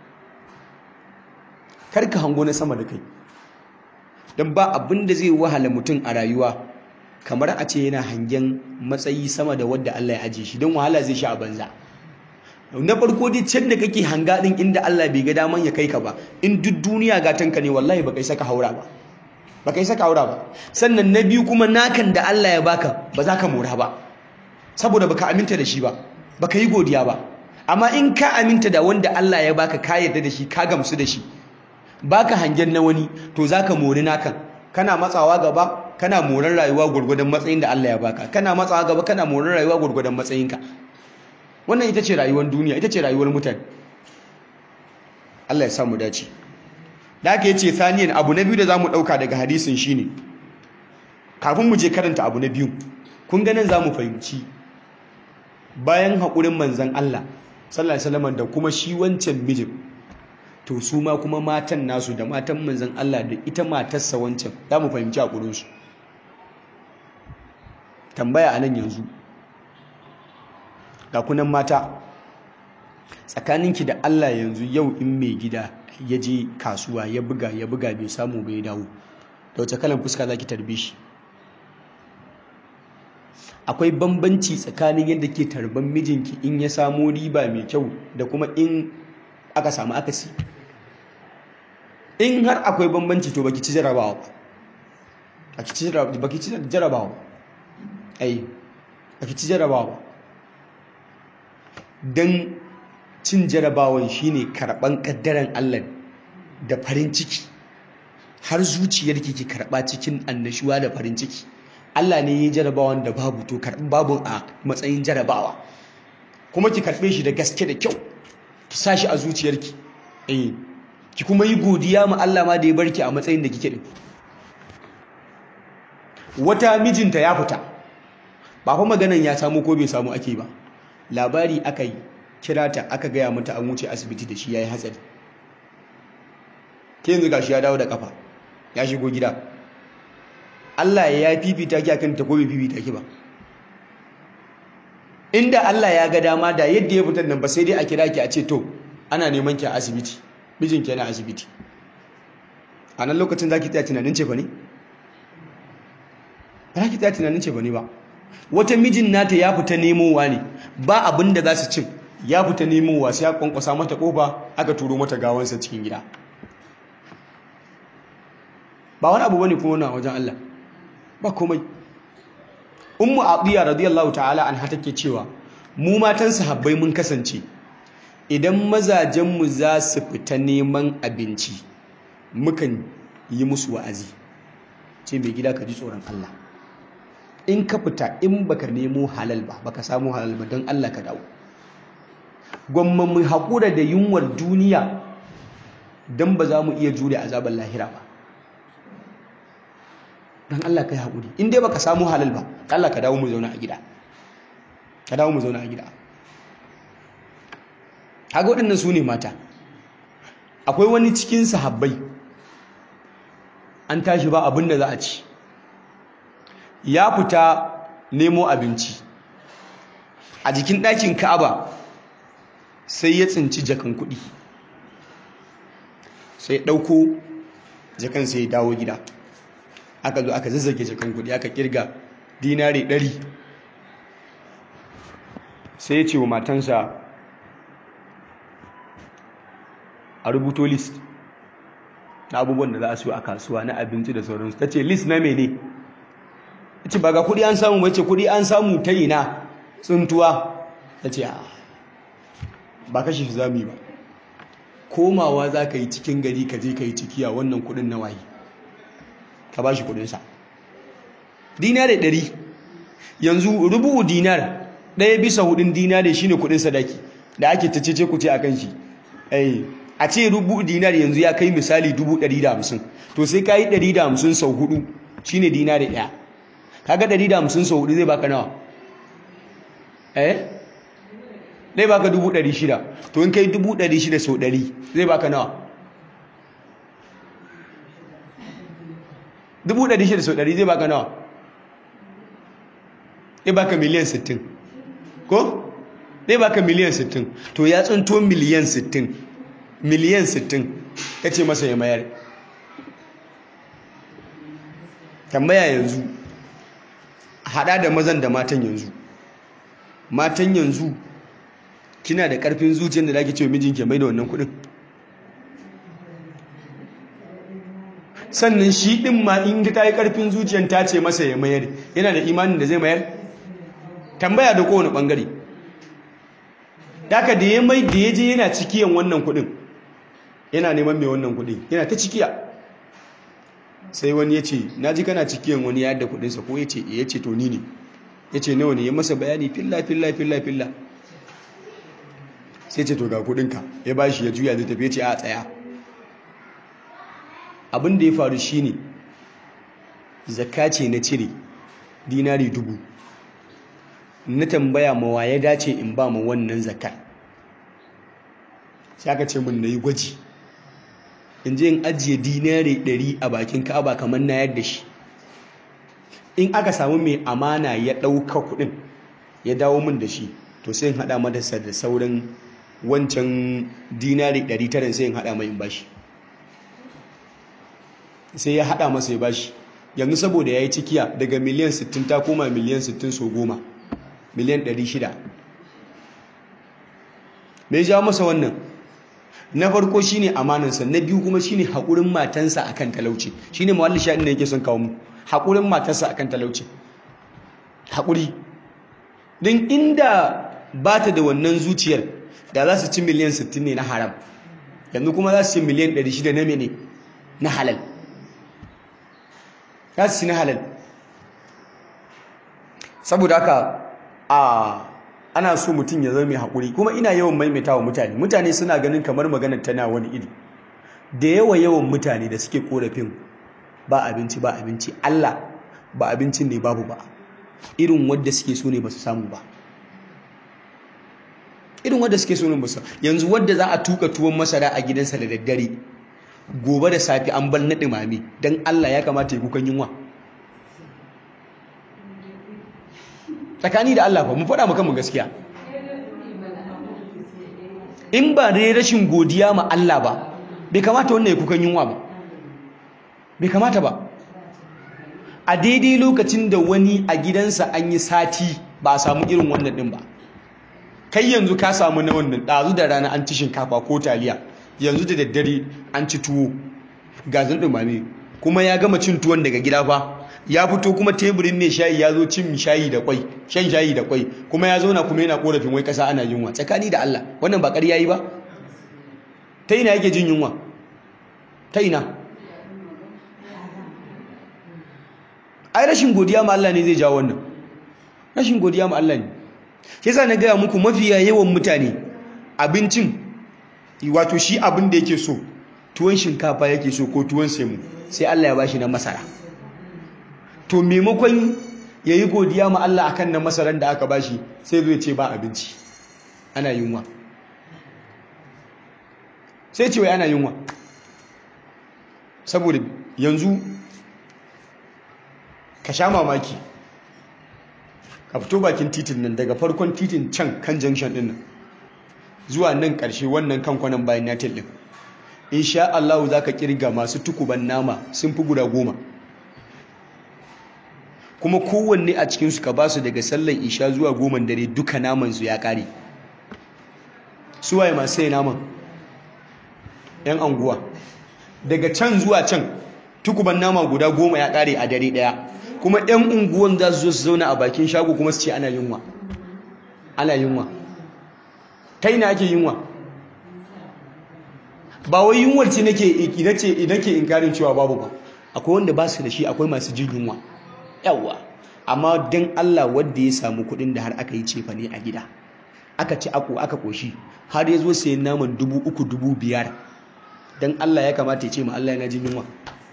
karka hango na sama da kai don ba abin da zai wahala mutum a rayuwa kamar a ce yana hangen matsayi sama da wadda Allah ya aje shi don wahala zai sha a banza na farko dai can da kake hanga din inda Allah bai ga daman ya kai ka ba in duk duniya gatanka ne wallahi ba kai saka haura ba ba kai saka haura ba sannan na biyu kuma nakan da Allah ya baka ba za ka mora ba saboda baka aminta da shi ba baka yi godiya ba amma in ka aminta da wanda Allah ya baka ka yarda da shi ka gamsu da shi baka hangen na wani to zaka mori nakan kana matsawa gaba kana moran rayuwa gurgurdan matsayin da Allah ya baka kana matsawa gaba kana moran rayuwa gurgurdan matsayinka wannan ita ce rayuwar duniya ita ce rayuwar mutane Allah ya sa mu dace da aka yace saniyan abu na biyu da zamu dauka daga hadisin shine kafin mu je karanta abu na biyu kun ga nan zamu fahimci bayan haƙurin manzan Allah sallallahu alaihi wasallam da kuma shi wancan mijin to su ma kuma matan nasu da matan manzan Allah da ita matarsa wancan zamu fahimci haƙurin su tambaya anan yanzu ga kunan mata tsakaninki da Allah yanzu yau in mai gida ya je kasuwa ya buga ya buga bai samu bai dawo da wace kalan fuska zaki tarbe shi akwai bambanci tsakanin yadda ke tarban mijinki in ya samu riba mai kyau da kuma in aka samu akasi in har akwai bambanci to baki ci jarabawa ba baki ci jarabawa ai baki ci jarabawa don cin jarabawan shine karban kaddaran Allah da farin ciki har zuciyarki ki karba cikin annashuwa da farin ciki Allah ne ya jarabawan da babu to karɓi babu a matsayin jarabawa kuma ki karɓe shi da gaske da kyau ki sa shi a zuciyarki eh ki kuma yi godiya ma Allah ma da ya barki a matsayin da kike din wata mijinta ya fita ba fa maganan ya samu ko bai samu ake ba labari aka yi kira ta aka gaya mata an wuce asibiti da shi yayi hatsari ke yanzu gashi ya dawo da kafa ya shigo gida Allah ya fifita ki akan ta ko bai fifita ki ba inda Allah ya ga dama da yadda ya fitar nan ba sai dai a kira ki a ce to ana neman ki a asibiti mijin ki yana asibiti a nan lokacin zaki tsaya tunanin ce ba ne ba za ki tsaya tunanin ce ba ne ba wata mijin nata ya fita nemowa ne ba abin da za su cin ya fita nemowa sai ya kwankwasa mata kofa aka turo mata gawansa cikin gida ba wani abu bane kuma wannan wajen Allah ba komai ummu atiya radiyallahu ta'ala anha take cewa mu matan sahabbai mun kasance idan mazajenmu za su fita neman abinci mukan yi musu wa'azi ce mai gida ka ji tsoron Allah in ka fita in baka nemo halal ba baka samu halal ba don Allah ka dawo gwamma mu haƙura da yunwar duniya don ba za mu iya jure azabar lahira ba don Allah ka yi haƙuri in dai baka samu halal ba Allah ka dawo mu zauna a gida ka dawo mu zauna a gida haka waɗannan su ne mata akwai wani cikin sahabbai an tashi ba abin da za a ci ya fita nemo abinci a jikin ɗakin ka'aba sai ya tsinci jakan kuɗi sai ɗauko jakan sai ya dawo gida aka zo aka zazzage jakan kuɗi aka kirga dinari ɗari sai ya ce wa matansa a rubuto list na abubuwan da za a siyo a kasuwa na abinci da sauransu ta ce list na mene ta ce ba ga kudi an samu wace kudi an samu ta yi na tsuntuwa ta ce ba kashe shi za mu yi ba komawa za ka yi cikin gari ka je ka yi cikiya wannan kudin na waye ka ba shi kudinsa dinar da ɗari yanzu rubu dinar ɗaya bisa hudun dinar shi ne kudin sadaki da ake ta cece ku ce a kan shi a ce rubu dinar yanzu ya kai misali dubu ɗari da hamsin to sai ka yi ɗari da hamsin sau hudu shi ne dinar da ɗaya kaga ɗari da hamsin sau hudu zai baka nawa eh zai baka dubu ɗari shida to in kai dubu ɗari shida sau ɗari zai baka nawa dubu ɗari shida sau ɗari zai baka nawa zai baka miliyan sittin ko zai baka miliyan sittin to ya tsunto miliyan sittin miliyan sittin ya ce masa ya mayar tambaya yanzu hada da mazan da matan yanzu matan yanzu kina da karfin zuciyar da zaki ce mijinki mai da wannan kudin sannan shi din ma in ta yi karfin zuciyar ta ce masa ya mayar yana da imanin da zai mayar tambaya da kowane bangare daga da ya mai da ya je yana cikiyan wannan kudin yana neman mai wannan kudin yana ta cikiya sai wani ya ce na ji kana cikiyan wani ya yadda kudinsa ko ya ce ya ce to ni ne ya ce nawa ne ya masa bayani filla filla filla filla sai ce to ga kudinka ya ba shi ya juya zai tafi ya ce a tsaya abin da ya faru shi ne zakka ce na cire dinari dubu na tambaya mawa ya dace in ba ma wannan zakar sai aka ce min na yi gwaji in je in ajiye dinari ɗari a bakin ka'aba kamar na yadda shi in aka samu mai amana ya ɗauka kuɗin ya dawo min da shi to sai in haɗa madasa da sauran wancan dinari ɗari tara sai in haɗa mai in bashi sai ya haɗa masa ya bashi yanzu saboda ya yi cikiya daga miliyan 60 ta koma miliyan 60 so goma miliyan 600 mai jawo masa wannan na farko shine amanansa na biyu kuma shine haƙurin matansa akan talauci shine mawalli sha inda yake son kawo mu haƙurin matansa akan talauci haƙuri don inda ba ta da wannan zuciyar da za su ci miliyan 60 ne na haram yanzu kuma za su ci miliyan 600 na mene na halal za su ci na halal saboda haka a ana so mutum ya zama mai haƙuri kuma ina yawan maimaita wa mutane mutane suna ganin kamar maganar tana wani iri da yawa yawan mutane da suke korafin ba abinci ba abinci Allah ba abincin ne babu ba irin wadda suke so ne ba su samu ba irin wadda suke so ne ba su yanzu wadda za a tuka tuwon masara a gidansa da daddare gobe da safi an bar na ɗumame don Allah ya kamata ya kukan yunwa tsakani da Allah ba mu faɗa maka mu gaskiya in ba dai rashin godiya ma Allah ba bai kamata wannan ya kukan yunwa ba bai kamata ba a daidai lokacin da wani a gidansa an yi sati ba a samu irin wannan ɗin ba kai yanzu ka samu na wannan ɗazu da rana an ci shinkafa ko taliya yanzu da daddare an ci tuwo gazin ɗumame kuma ya gama cin tuwon daga gida fa ya fito kuma teburin mai shayi ya zo cin shayi da kwai shan shayi da kwai kuma ya zauna kuma yana korafin wai kasa ana yunwa tsakani da Allah wannan ba ƙarya yi ba ta ina yake jin yunwa ta ina ai rashin godiya ma Allah ne zai jawo wannan rashin godiya ma Allah ne shi yasa na gaya muku mafiya yawan mutane abincin wato shi abin da yake so tuwon shinkafa yake so ko tuwon semu sai Allah ya bashi na masara to maimakon ya yi godiya ma Allah akan na masaran da aka bashi sai zai ce ba abinci ana yunwa sai ce wai ana yunwa saboda yanzu ka sha mamaki ka fito bakin titin nan daga farkon titin can kan junction din nan zuwa nan ƙarshe wannan kan kwanan bayan natil din insha Allah za ka kirga masu tukuban nama sun fi guda goma kuma kowanne a cikinsu ka ba su daga sallan isha zuwa goma dare duka namansu ya ƙare suwaye masu sai naman 'yan anguwa daga can zuwa can tukuban nama guda goma ya ƙare a dare ɗaya kuma 'yan unguwan za su zo su zauna a bakin shago kuma su ce ana yunwa ana yunwa ta ina ake yunwa ba wai yunwar ce nake nake inkarin cewa babu ba akwai wanda ba su da shi akwai masu jin yunwa yawwa amma don Allah wanda ya samu kuɗin da har aka yi cefa ne a gida aka ci ako aka koshi har ya zo sayan naman dubu uku dubu biyar don Allah ya kamata ya ce ma Allah yana jin yunwa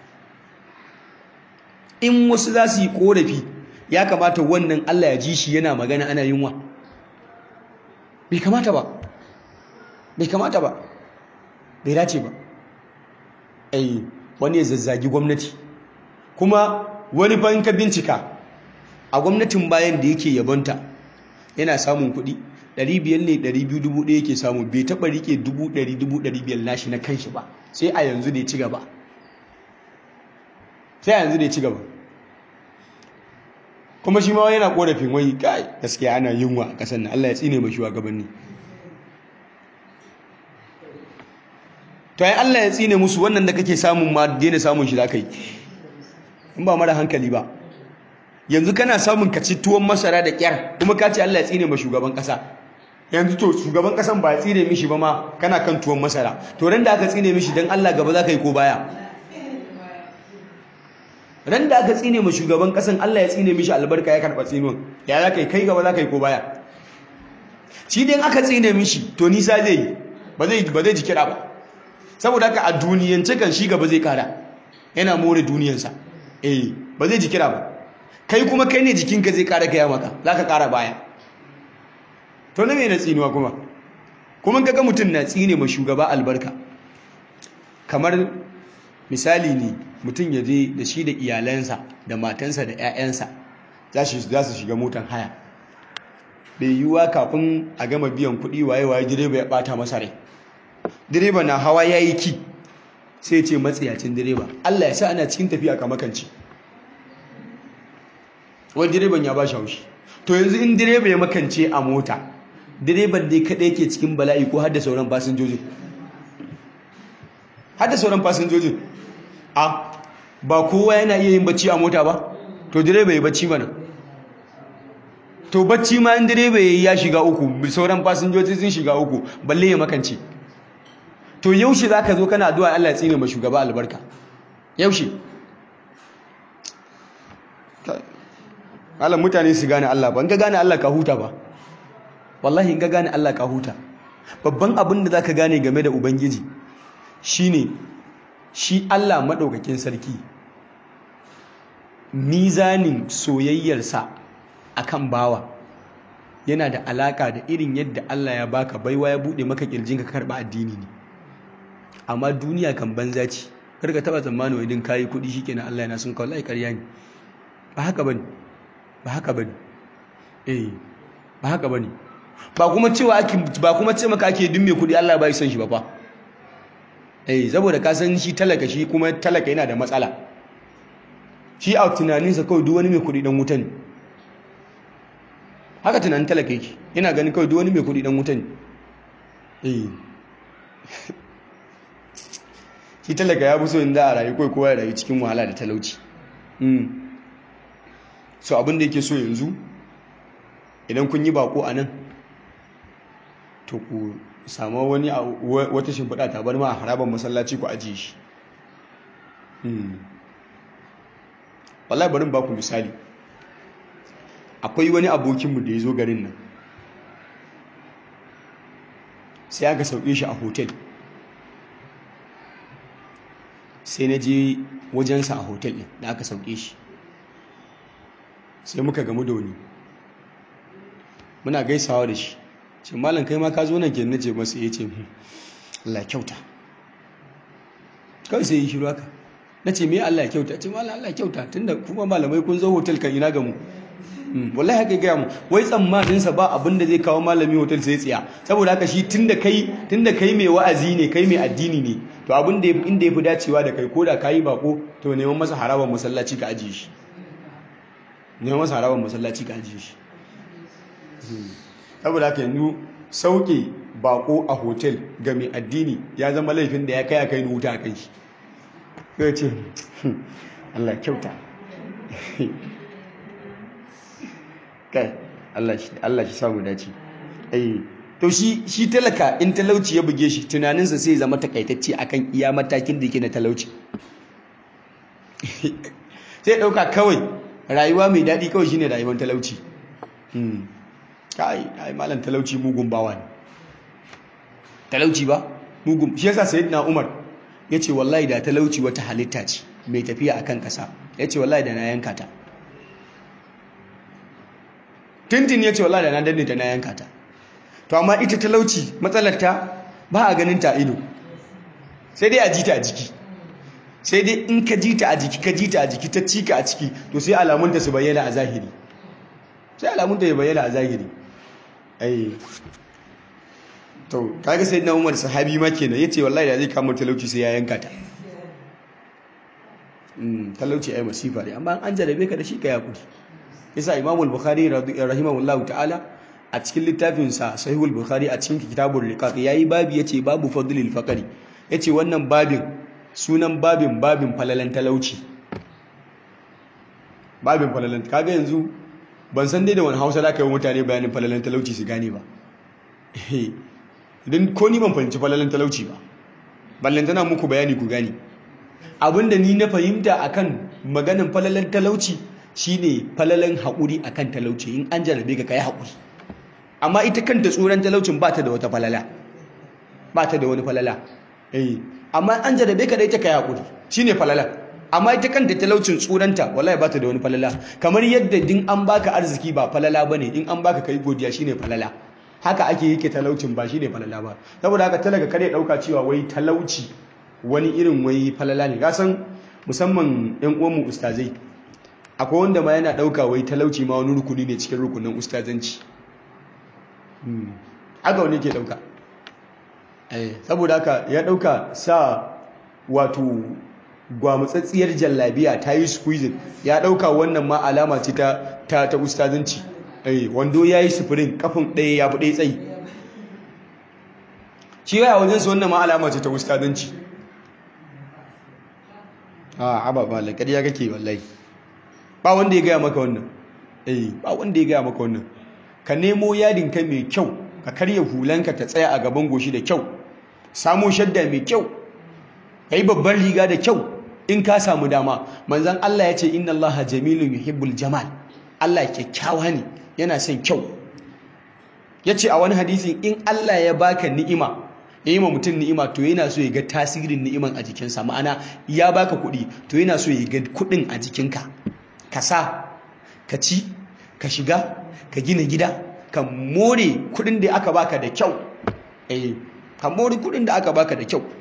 in wasu za su yi korafi ya kamata wannan Allah ya ji shi yana magana ana yunwa bai kamata ba bai kamata ba bai dace ba ai wani ya zazzagi gwamnati kuma wani ban ka bincika a gwamnatin bayan da yake yabonta yana samun kuɗi 500 ne 200,000 yake samu bai taɓa rike 100,000 nashi na kanshi ba sai a yanzu da ya ci gaba sai a yanzu da ya ci gaba kuma shi ma yana korafin wai kai gaskiya ana yunwa a ƙasar nan Allah ya tsine mai shugabanni to ai Allah ya tsine musu wannan da kake samun ma daina samun shi zaka yi in ba mara hankali ba yanzu kana samun ka ci tuwon masara da kyar kuma ka ce Allah ya tsine ma shugaban kasa yanzu to shugaban kasan ba ya tsine mishi ba ma kana kan tuwon masara to ran da aka tsine mishi dan Allah gaba zaka yi ko baya ran da aka tsine ma shugaban kasan Allah ya tsine mishi albarka ya karba tsinuwan ya zaka yi kai gaba zaka yi ko baya shi dai aka tsine mishi to nisa zai yi ba zai ba zai ji kira ba saboda haka a duniyance kan shi gaba zai kara yana more duniyansa eh ba zai ji kira ba kai kuma kai ne jikinka zai kara gaya maka za ka kara baya to na mai na tsinuwa kuma kuma kaga mutum na tsine ma shugaba albarka kamar misali ne mutum ya je da shi da iyalansa da matansa da 'ya'yansa za su shiga motan haya bai yiwuwa kafin a gama biyan kuɗi waye-waye direba ya ɓata masa rai direba na hawa ya yi ki sai ce matsayacin direba Allah ya sa ana cikin tafiya ka makanci wani direban ya ba shi haushi to yanzu in direba ya makance a mota direban dai kaɗai ke cikin bala'i ko hada sauran fasinjojin hada sauran fasinjojin a ba kowa yana iya yin bacci a mota ba to direba ya bacci mana to bacci ma in direba ya shiga uku sauran fasinjoji sun shiga uku balle ya makance to yaushe za ka zo kana addu'a Allah ya tsine ma shugaba albarka yaushe Allah mutane su gane Allah ba in ka gane Allah ka huta ba wallahi in ka gane Allah ka huta babban abin da za ka gane game da ubangiji shine shi Allah maɗaukakin sarki mizanin soyayyarsa akan bawa yana da alaka da irin yadda Allah ya baka baiwa ya buɗe maka kirjin ka karɓa addini ne amma duniya kan banza ce karka taba tsammanin wai din kayi kuɗi shikenan Allah yana sun kawai ƙarya ne ba haka bane ba haka bane eh ba haka bane ba kuma cewa ake ba kuma ce maka ake dun mai kuɗi Allah bai son shi ba fa eh saboda ka san shi talaka shi kuma talaka yana da matsala shi a tunaninsa kawai duk wani mai kuɗi dan wuta ne haka tunanin talaka yake yana ganin kawai duk wani mai kuɗi dan wuta ne eh shi talaka ya fi so inda a rayu kawai kowa ya rayu cikin wahala da talauci so abin da yake so yanzu idan kun yi bako a nan to ku samu wani wata shimfiɗa ta bar ma a harabar masallaci ku ajiye shi wallahi barin ba ku misali akwai wani abokinmu da ya zo garin nan sai aka sauke shi a hotel sai na je wajensa a hotel ɗin da aka sauke shi sai muka gamu da wani muna gaisawa da shi ce malam kai ma ka zo nan ke nace masa ya ce Allah kyauta kawai sai yi shiru haka na ce me Allah kyauta ce malam Allah kyauta tunda kuma malamai kun zo hotel kan ina gamu wallahi haka gaya mu wai tsammaninsa ba abin da zai kawo malami hotel sai tsiya saboda haka shi tunda kai tunda kai mai wa'azi ne kai mai addini ne to abin da inda yafi dacewa da kai koda kayi bako to neman masa haraban masallaci ka ajiye shi neman masa haraban masallaci ka ajiye shi saboda haka yanzu sauke bako a hotel ga mai addini ya zama laifin da ya kai a kai wuta a kai shi sai ce Allah kyauta kai Allah shi samu dace ai to shi shi talaka in talauci ya buge shi tunaninsa sai zama takaitacce akan iya matakin da yake na talauci sai dauka kawai rayuwa mai daɗi kawai shine rayuwar talauci kai ai malam talauci mugun bawa ne talauci ba mugun shi yasa sayyidina Umar yace wallahi da talauci wata halitta ce mai tafiya akan kasa yace wallahi da na yanka ta tintin yace wallahi da na danne ta na yanka ta to amma ita talauci matsalar ta ba a ganin ta ido sai dai a ji ta a jiki sai dai in ka ji ta a jiki ka ji ta a jiki ta cika a ciki to sai alamunta su bayyana a zahiri sai alamunta ya bayyana a zahiri ai to kaga sai na umar sahabi ma kenan yace wallahi da zai kama talauci sai ya yanka ta mm talauci ai masifa ne amma an jarabe ka da shi ka yakuri yasa imam al-bukhari rahimahullahu ta'ala a cikin littafin sa sahihul bukhari a cikin kitabul riqaq yayi babi yace babu fadlil faqri yace wannan babin sunan babin babin falalan talauci babin falalan kaga yanzu ban san dai da wani hausa da ka yi mutane bayanin falalan talauci su gane ba idan ko ni ban fahimci falalan talauci ba ballantana muku bayani ku gane abinda ni na fahimta akan maganin falalan talauci shine falalan haƙuri akan talauci in an jarabe ka kai haƙuri amma ita kanta tsoron talaucin ba ta da wata falala ba ta da wani falala eh amma an jarabe ka da ita kai haƙuri shine falala amma ita kanta talaucin tsuranta wallahi ba ta da wani falala kamar yadda din an baka arziki ba falala bane in an baka kai godiya shine falala haka ake yake talaucin ba shine falala ba saboda haka talaka kare dauka cewa wai talauci wani irin wai falala ne gasan musamman yan uwan mu ustazai akwai wanda ma yana dauka wai talauci ma wani rukuni ne cikin rukunin ustazanci haka wani ke dauka saboda haka ya dauka sa wato gwamutsatsiyar jallabiya ta yi squeezing ya dauka wannan ma alama ce ta ta ta ustazanci eh wando yayi sufurin kafin ɗaya ya fi ɗaya tsayi shi ya wajen su wannan ma alama ce ta ustazanci a haba ba la kariya kake wallahi ba wanda ya gaya maka wannan eh ba wanda ya gaya maka wannan ka nemo yadin ka mai kyau ka karya hulanka ta tsaya a gaban goshi da kyau samo shadda mai kyau ka yi babban riga da kyau in ka samu dama manzan Allah ya ce inna Allah jamilun yuhibbul jamal Allah kyakkyawa ne yana son kyau ya ce a wani hadisi in Allah ya baka ni'ima ya yi ma mutum ni'ima to yana so ya ga tasirin ni'iman a jikinsa ma'ana ya baka kuɗi to yana so ya ga kuɗin a jikinka ka sa ka ci ka shiga ka gina gida ka more kuɗin da aka baka da kyau eh ka more kuɗin da aka baka da kyau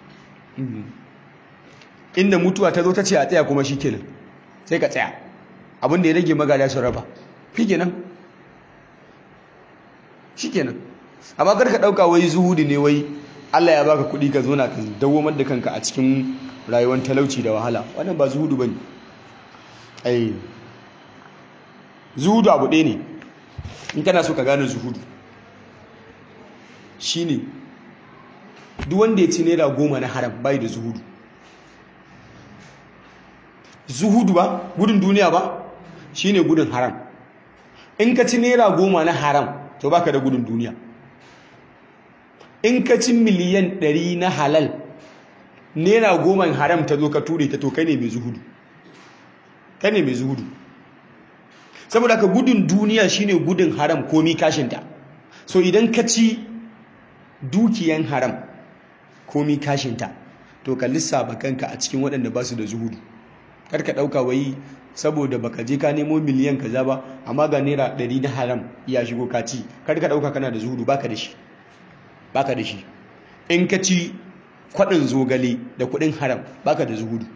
inda mutuwa ta zo ta ce a tsaya kuma shi kenan sai ka tsaya abinda ya rage magada su raba shi kenan shi kenan amma kar ka ɗauka wai zuhudi ne wai Allah ya baka kuɗi ka zona ka dawomar da kanka a cikin rayuwar talauci da wahala wannan ba zuhudu ba ne ai zuhudu abu ɗaya ne in kana so ka gane zuhudu shi ne duk wanda ya ci naira goma na haram bai da zuhudu zuhudu ba gudun duniya ba shine gudun haram in ka ci naira goma na haram to baka da gudun duniya in ka ci miliyan ɗari na halal naira goma haram ta zo ka ture ta to kai ne mai zuhudu kai ne mai zuhudu saboda ka gudun duniya shine gudun haram komi kashinta so idan ka ci dukiyan haram komi kashinta to ka lissafa kanka a cikin waɗanda ba su da zuhudu kar ka ɗauka wai saboda baka je ka nemo miliyan kaza ba amma ga naira ɗari na haram ya shigo ka ci kar ka ɗauka kana da zuhudu baka da shi baka da shi in ka ci kwaɗin zogale da kuɗin haram baka da zuhudu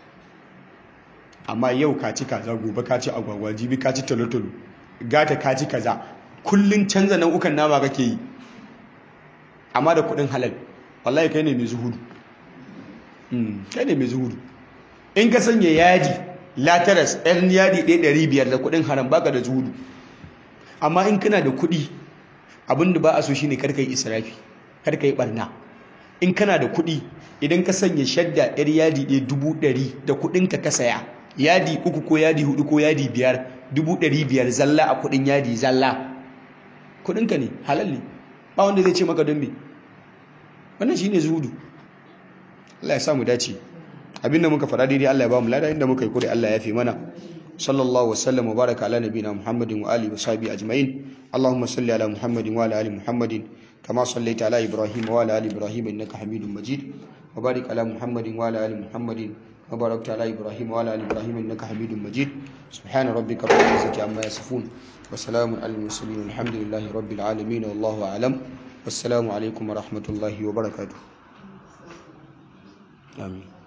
amma yau ka ci kaza gobe ka ci agwagwa jibi ka ci tolotolo gata ka ci kaza kullun canza nau'ukan nama kake yi amma da kuɗin halal wallahi kai ne mai zuhudu kai ne mai zuhudu in ka sanya yadi lataras ɗan yadi ɗaya ɗari biyar da kuɗin haram baka da zuhudu amma in kana da kuɗi abinda ba a so shine karka yi israfi karka yi barna in kana da kuɗi idan ka sanya shadda yar yadi ɗaya dubu ɗari da kuɗinka ka saya yadi uku ko yadi hudu ko yadi biyar dubu ɗari biyar zalla a kuɗin yadi zalla kuɗinka ne halal ne ba wanda zai ce maka don me wannan shine zuhudu Allah ya samu dace abinda muka faɗa daidai Allah ya ba mu lada inda muka yi kure Allah ya fi mana sallallahu wasallam wa baraka ala nabiyina muhammadin wa alihi wa sahbihi ajma'in allahumma salli ala muhammadin wa ala ali muhammadin kama sallaita ala ibrahim wa ala ali ibrahim innaka hamidum majid wa barik ala muhammadin wa ala ali muhammadin wa barakta ala ibrahim wa ala ali ibrahim innaka hamidum majid subhana rabbika rabbil izzati amma yasifun wa salamun alal mursalin alhamdulillahi rabbil alamin wallahu a'lam wassalamu alaikum wa rahmatullahi wa barakatuh آمين